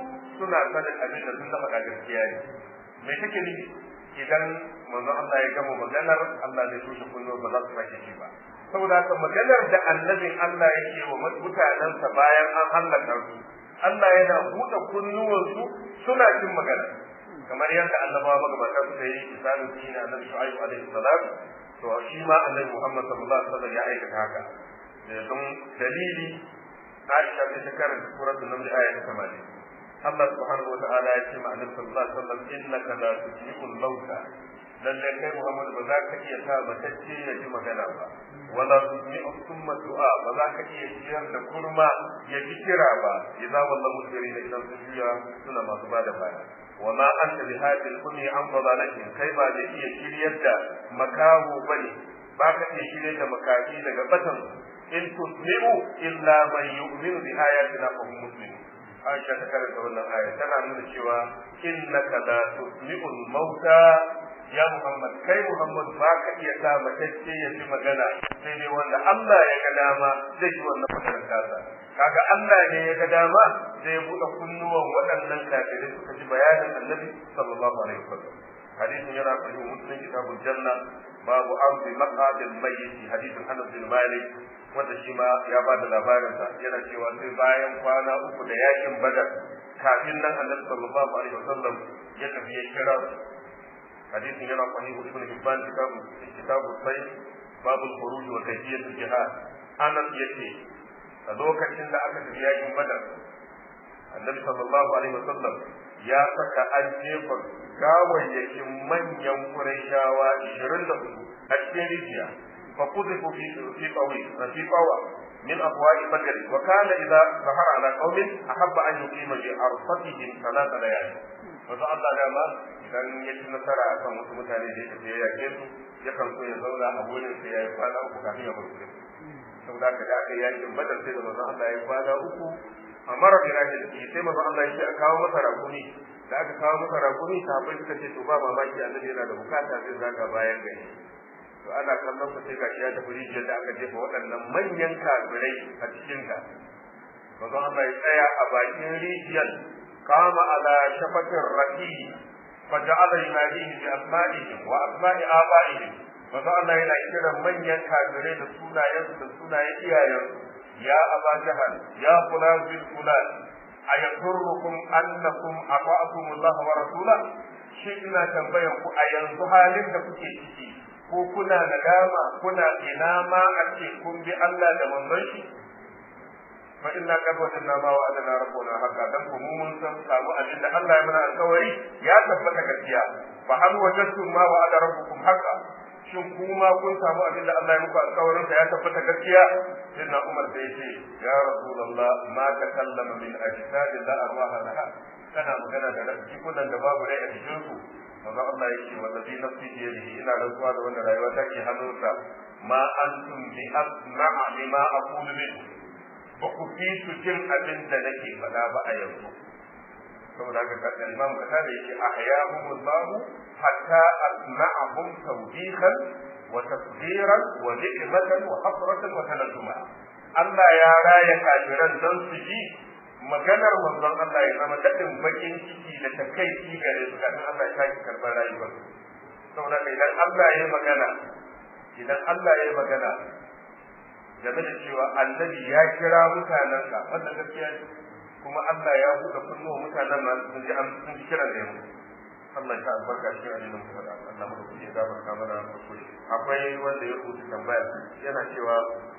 suna sanin abin da sun da faɗa gaskiya ne me take nufi idan manzon Allah ya gama maganar Allah zai tushe kunnuwa ba za su sake shi ba saboda haka maganar da annabin Allah yake wa mutanensa bayan an hallaka su Allah yana buɗe kunnuwansu suna jin magana kamar yadda annabawa magabata suka yi misalin shi ne annabi Shu'aib alaihi salam to shi ma annabi Muhammad sallallahu alaihi wasallam ya aikata haka da don dalili Aisha ta karanta suratul Naml aya ta 80 Allah subhanahu wa ta'ala ya ce ma annabi sallallahu alaihi wasallam innaka la tusmi'ul mauta lalle kai Muhammad ba za ka iya sa matacce ya ji magana ba wala tusmi'u summa du'a ba za ka iya ciyar da kurma ya ji kira ba idza wallahu mudbirina idan su juya suna masu bada baya وما أنت بهذه الأمي عن ضلالتهم كيما زي iya shiryar da makaho bane ba ka iya shiryar da makafi daga batan in tusmi'u illa man yu'minu bi ayatina fa hum muslimun Aisha ta karanta wannan aya tana nuna cewa innaka la tusmi'ul mauta ya Muhammad kai Muhammad ba ka iya sa matacce ya ji magana sai dai wanda Allah ya ga dama zai yi wannan maganar kasa kaga Allah ne ya ga dama zai buɗe kunnuwan waɗannan kafirai suka ji bayanin Annabi sallallahu alaihi wasallam hadisin yana sahih muslim kitabul janna babu amri maqadil mayyit hadisin Anas bin Malik wanda shi ma ya ba da labarin sa yana cewa sai bayan kwana uku da yakin Badar kafin nan Annabi sallallahu alaihi wasallam ya tafi ya kira hadisin yana sahih ibn Hibban kitabu kitabu sayf babu al-khuruj wa kayfiyat al-jihad Anas yace a lokacin da aka tafi yakin Badar Annabi sallallahu alaihi wasallam ya saka an jefa gawayyakin manyan Qurayshawa 24 a cikin rijiya fa kuzifu fi fi qawi fi qawa min abwa'i badr wa kana idza zahara ala qaumin ahabba an yuqima bi arfatihim salata layali wato Allah da ma idan ya ci nasara akan wasu mutane da yake ya yake su yakan so ya zauna a gurin sai ya yi kwana uku kafin ya bar gurin saboda haka da aka yi yakin badar sai da manzon Allah ya yi kwana uku amma rabbi rahil sai manzon Allah ya ce a kawo masa rakumi da aka kawo masa rakumi sahabbai suka ce to ba mamaki annabi yana da bukata zai zaga bayan gari to ana kallon sa sai gashi ya tafi rijiyar da aka jefa waɗannan manyan kafirai a cikin ta manzon Allah ya tsaya a bakin rijiyar kama ala shafatin rafi فجعل يناديه بأسمائهم وأسماء آبائهم manzon Allah yana kiran manyan kafirai da sunayensu da sunayen iyayensu ya aba jahal ya fulan bil fulan ayaturrukum annakum ata'tum Allah wa rasula shi ina tambayan ku a yanzu halin da kuke ciki ko kuna nadama kuna ina ma a ce kun bi Allah da manzon shi fa inna qad wajadna ma wa'adana rabbuna haka dan ku mun san samu abin da Allah ya mana alƙawari ya tabbata gaskiya fa hal wajadtum ma wa'ada rabbukum haka shin kuma kun samu abin da Allah ya muku alƙawarin ya tabbata gaskiya sai na Umar sai ce ya rasulullah ma takallama min ajsadi la arwaha laha kana magana da rafi kudan da babu rai a cikin su manzo Allah yake wallazi nafsi bi yadihi ina rantsuwa da wanda rayuwa take hannunsa ma antum bi asma'a lima aqulu min ba ku fi su jin abin da nake faɗa ba a yanzu saboda haka ka imam kata da yake ahyahum Allah hatta asma'ahum tawbihan wa tasdiran wa ni'matan wa hasratan wa tanaduma Allah ya raya kafiran dan su ji maganar manzon Allah ya zama dadin bakin ciki da takaici gare su kafin Allah ya sake karɓar rayuwar saboda idan Allah ya magana idan Allah ya magana game da cewa annabi ya kira mutanensa wannan gaskiya ne kuma Allah ya buɗe kunnuwa mutanen nan sun ji sun ji kiran da ya mutu Allah ya albarka shi a cikin mu da Allah mu kuke gafarta mana kuskure akwai wanda ya rubuta tambaya yana cewa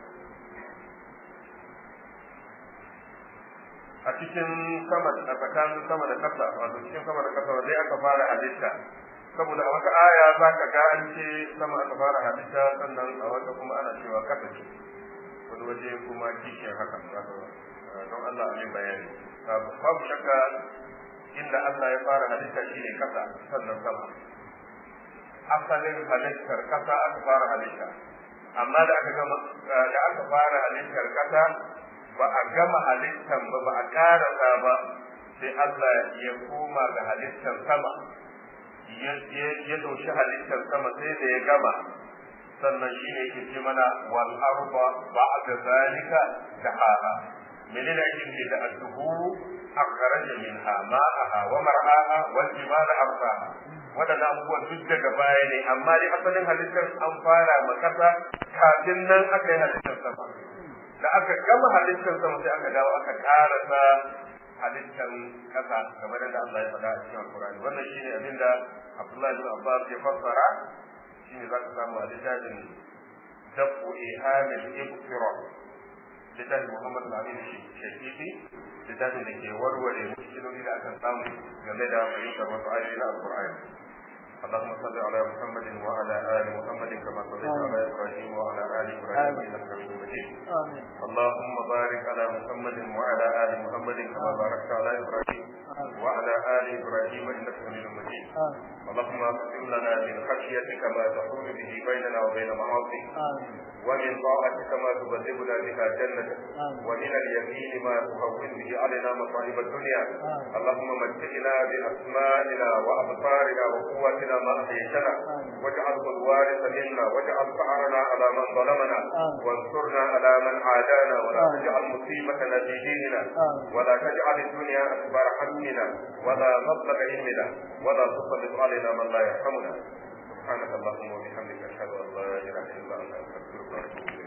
a cikin sama a tsakanin sama da kasa wato cikin sama da kasa wanda aka fara halitta saboda a wata aya za ka ga an ce sama aka fara halitta sannan a wata kuma ana cewa kasa ce wani waje kuma kishiyar haka don Allah a bayani babu shakka inda Allah ya fara halitta shi ne kasa sannan sama asalin halittar kasa aka fara halitta amma da aka gama da aka fara halittar kasa ba a gama halittar ba ba a karasa ba sai Allah ya koma ga halittar sama ya dauki halittar sama sai da ya gama sannan shi ne ke ce mana wal arba ba'da zalika dahaha menene ake nufi da adduhuru akhraja minha ma'aha wa mar'aha wal jibala arsaha wadannan abubuwan duk daga baya ne amma dai asalin halittar an fara makasa kafin nan aka yi halittar sama da aka gama halittar sama sai aka dawo aka karasa halittar kasa kamar da Allah ya faɗa a cikin Al-Qur'ani wannan shine abin da Abdullahi bin Abbas ya fassara shine zaka samu a littafin dafu ihamil ibtira littafin Muhammad Al-Amin Shafiqi littafin da ke warware mushkiloli da aka samu game da fahimtar wasu ayoyi na Al-Qur'ani اللهم صل على محمد وعلى ال محمد كما صليت على ابراهيم وعلى ال ابراهيم انك حميد مجيد اللهم بارك على محمد وعلى ال محمد كما باركت على ابراهيم وعلى ال ابراهيم انك حميد مجيد اللهم اقسم لنا من خشيتك ما تحول به بيننا وبين معاصيك ومن طاعتك ما تبلغنا بها جنتك ومن اليمين ما تهون به علينا مصائب الدنيا اللهم متعنا باسمائنا وابصارنا وقوتنا ما احييتنا واجعله الوارث منا واجعل ثارنا على من ظلمنا وانصرنا على من عادانا ولا تجعل مصيبتنا في ديننا ولا تجعل الدنيا اكبر همنا ولا مبلغ علمنا ولا تسلط علينا من لا يرحمنا سبحانك اللهم وبحمدك اشهد ان لا اله الا انت استغفرك واتوب اليك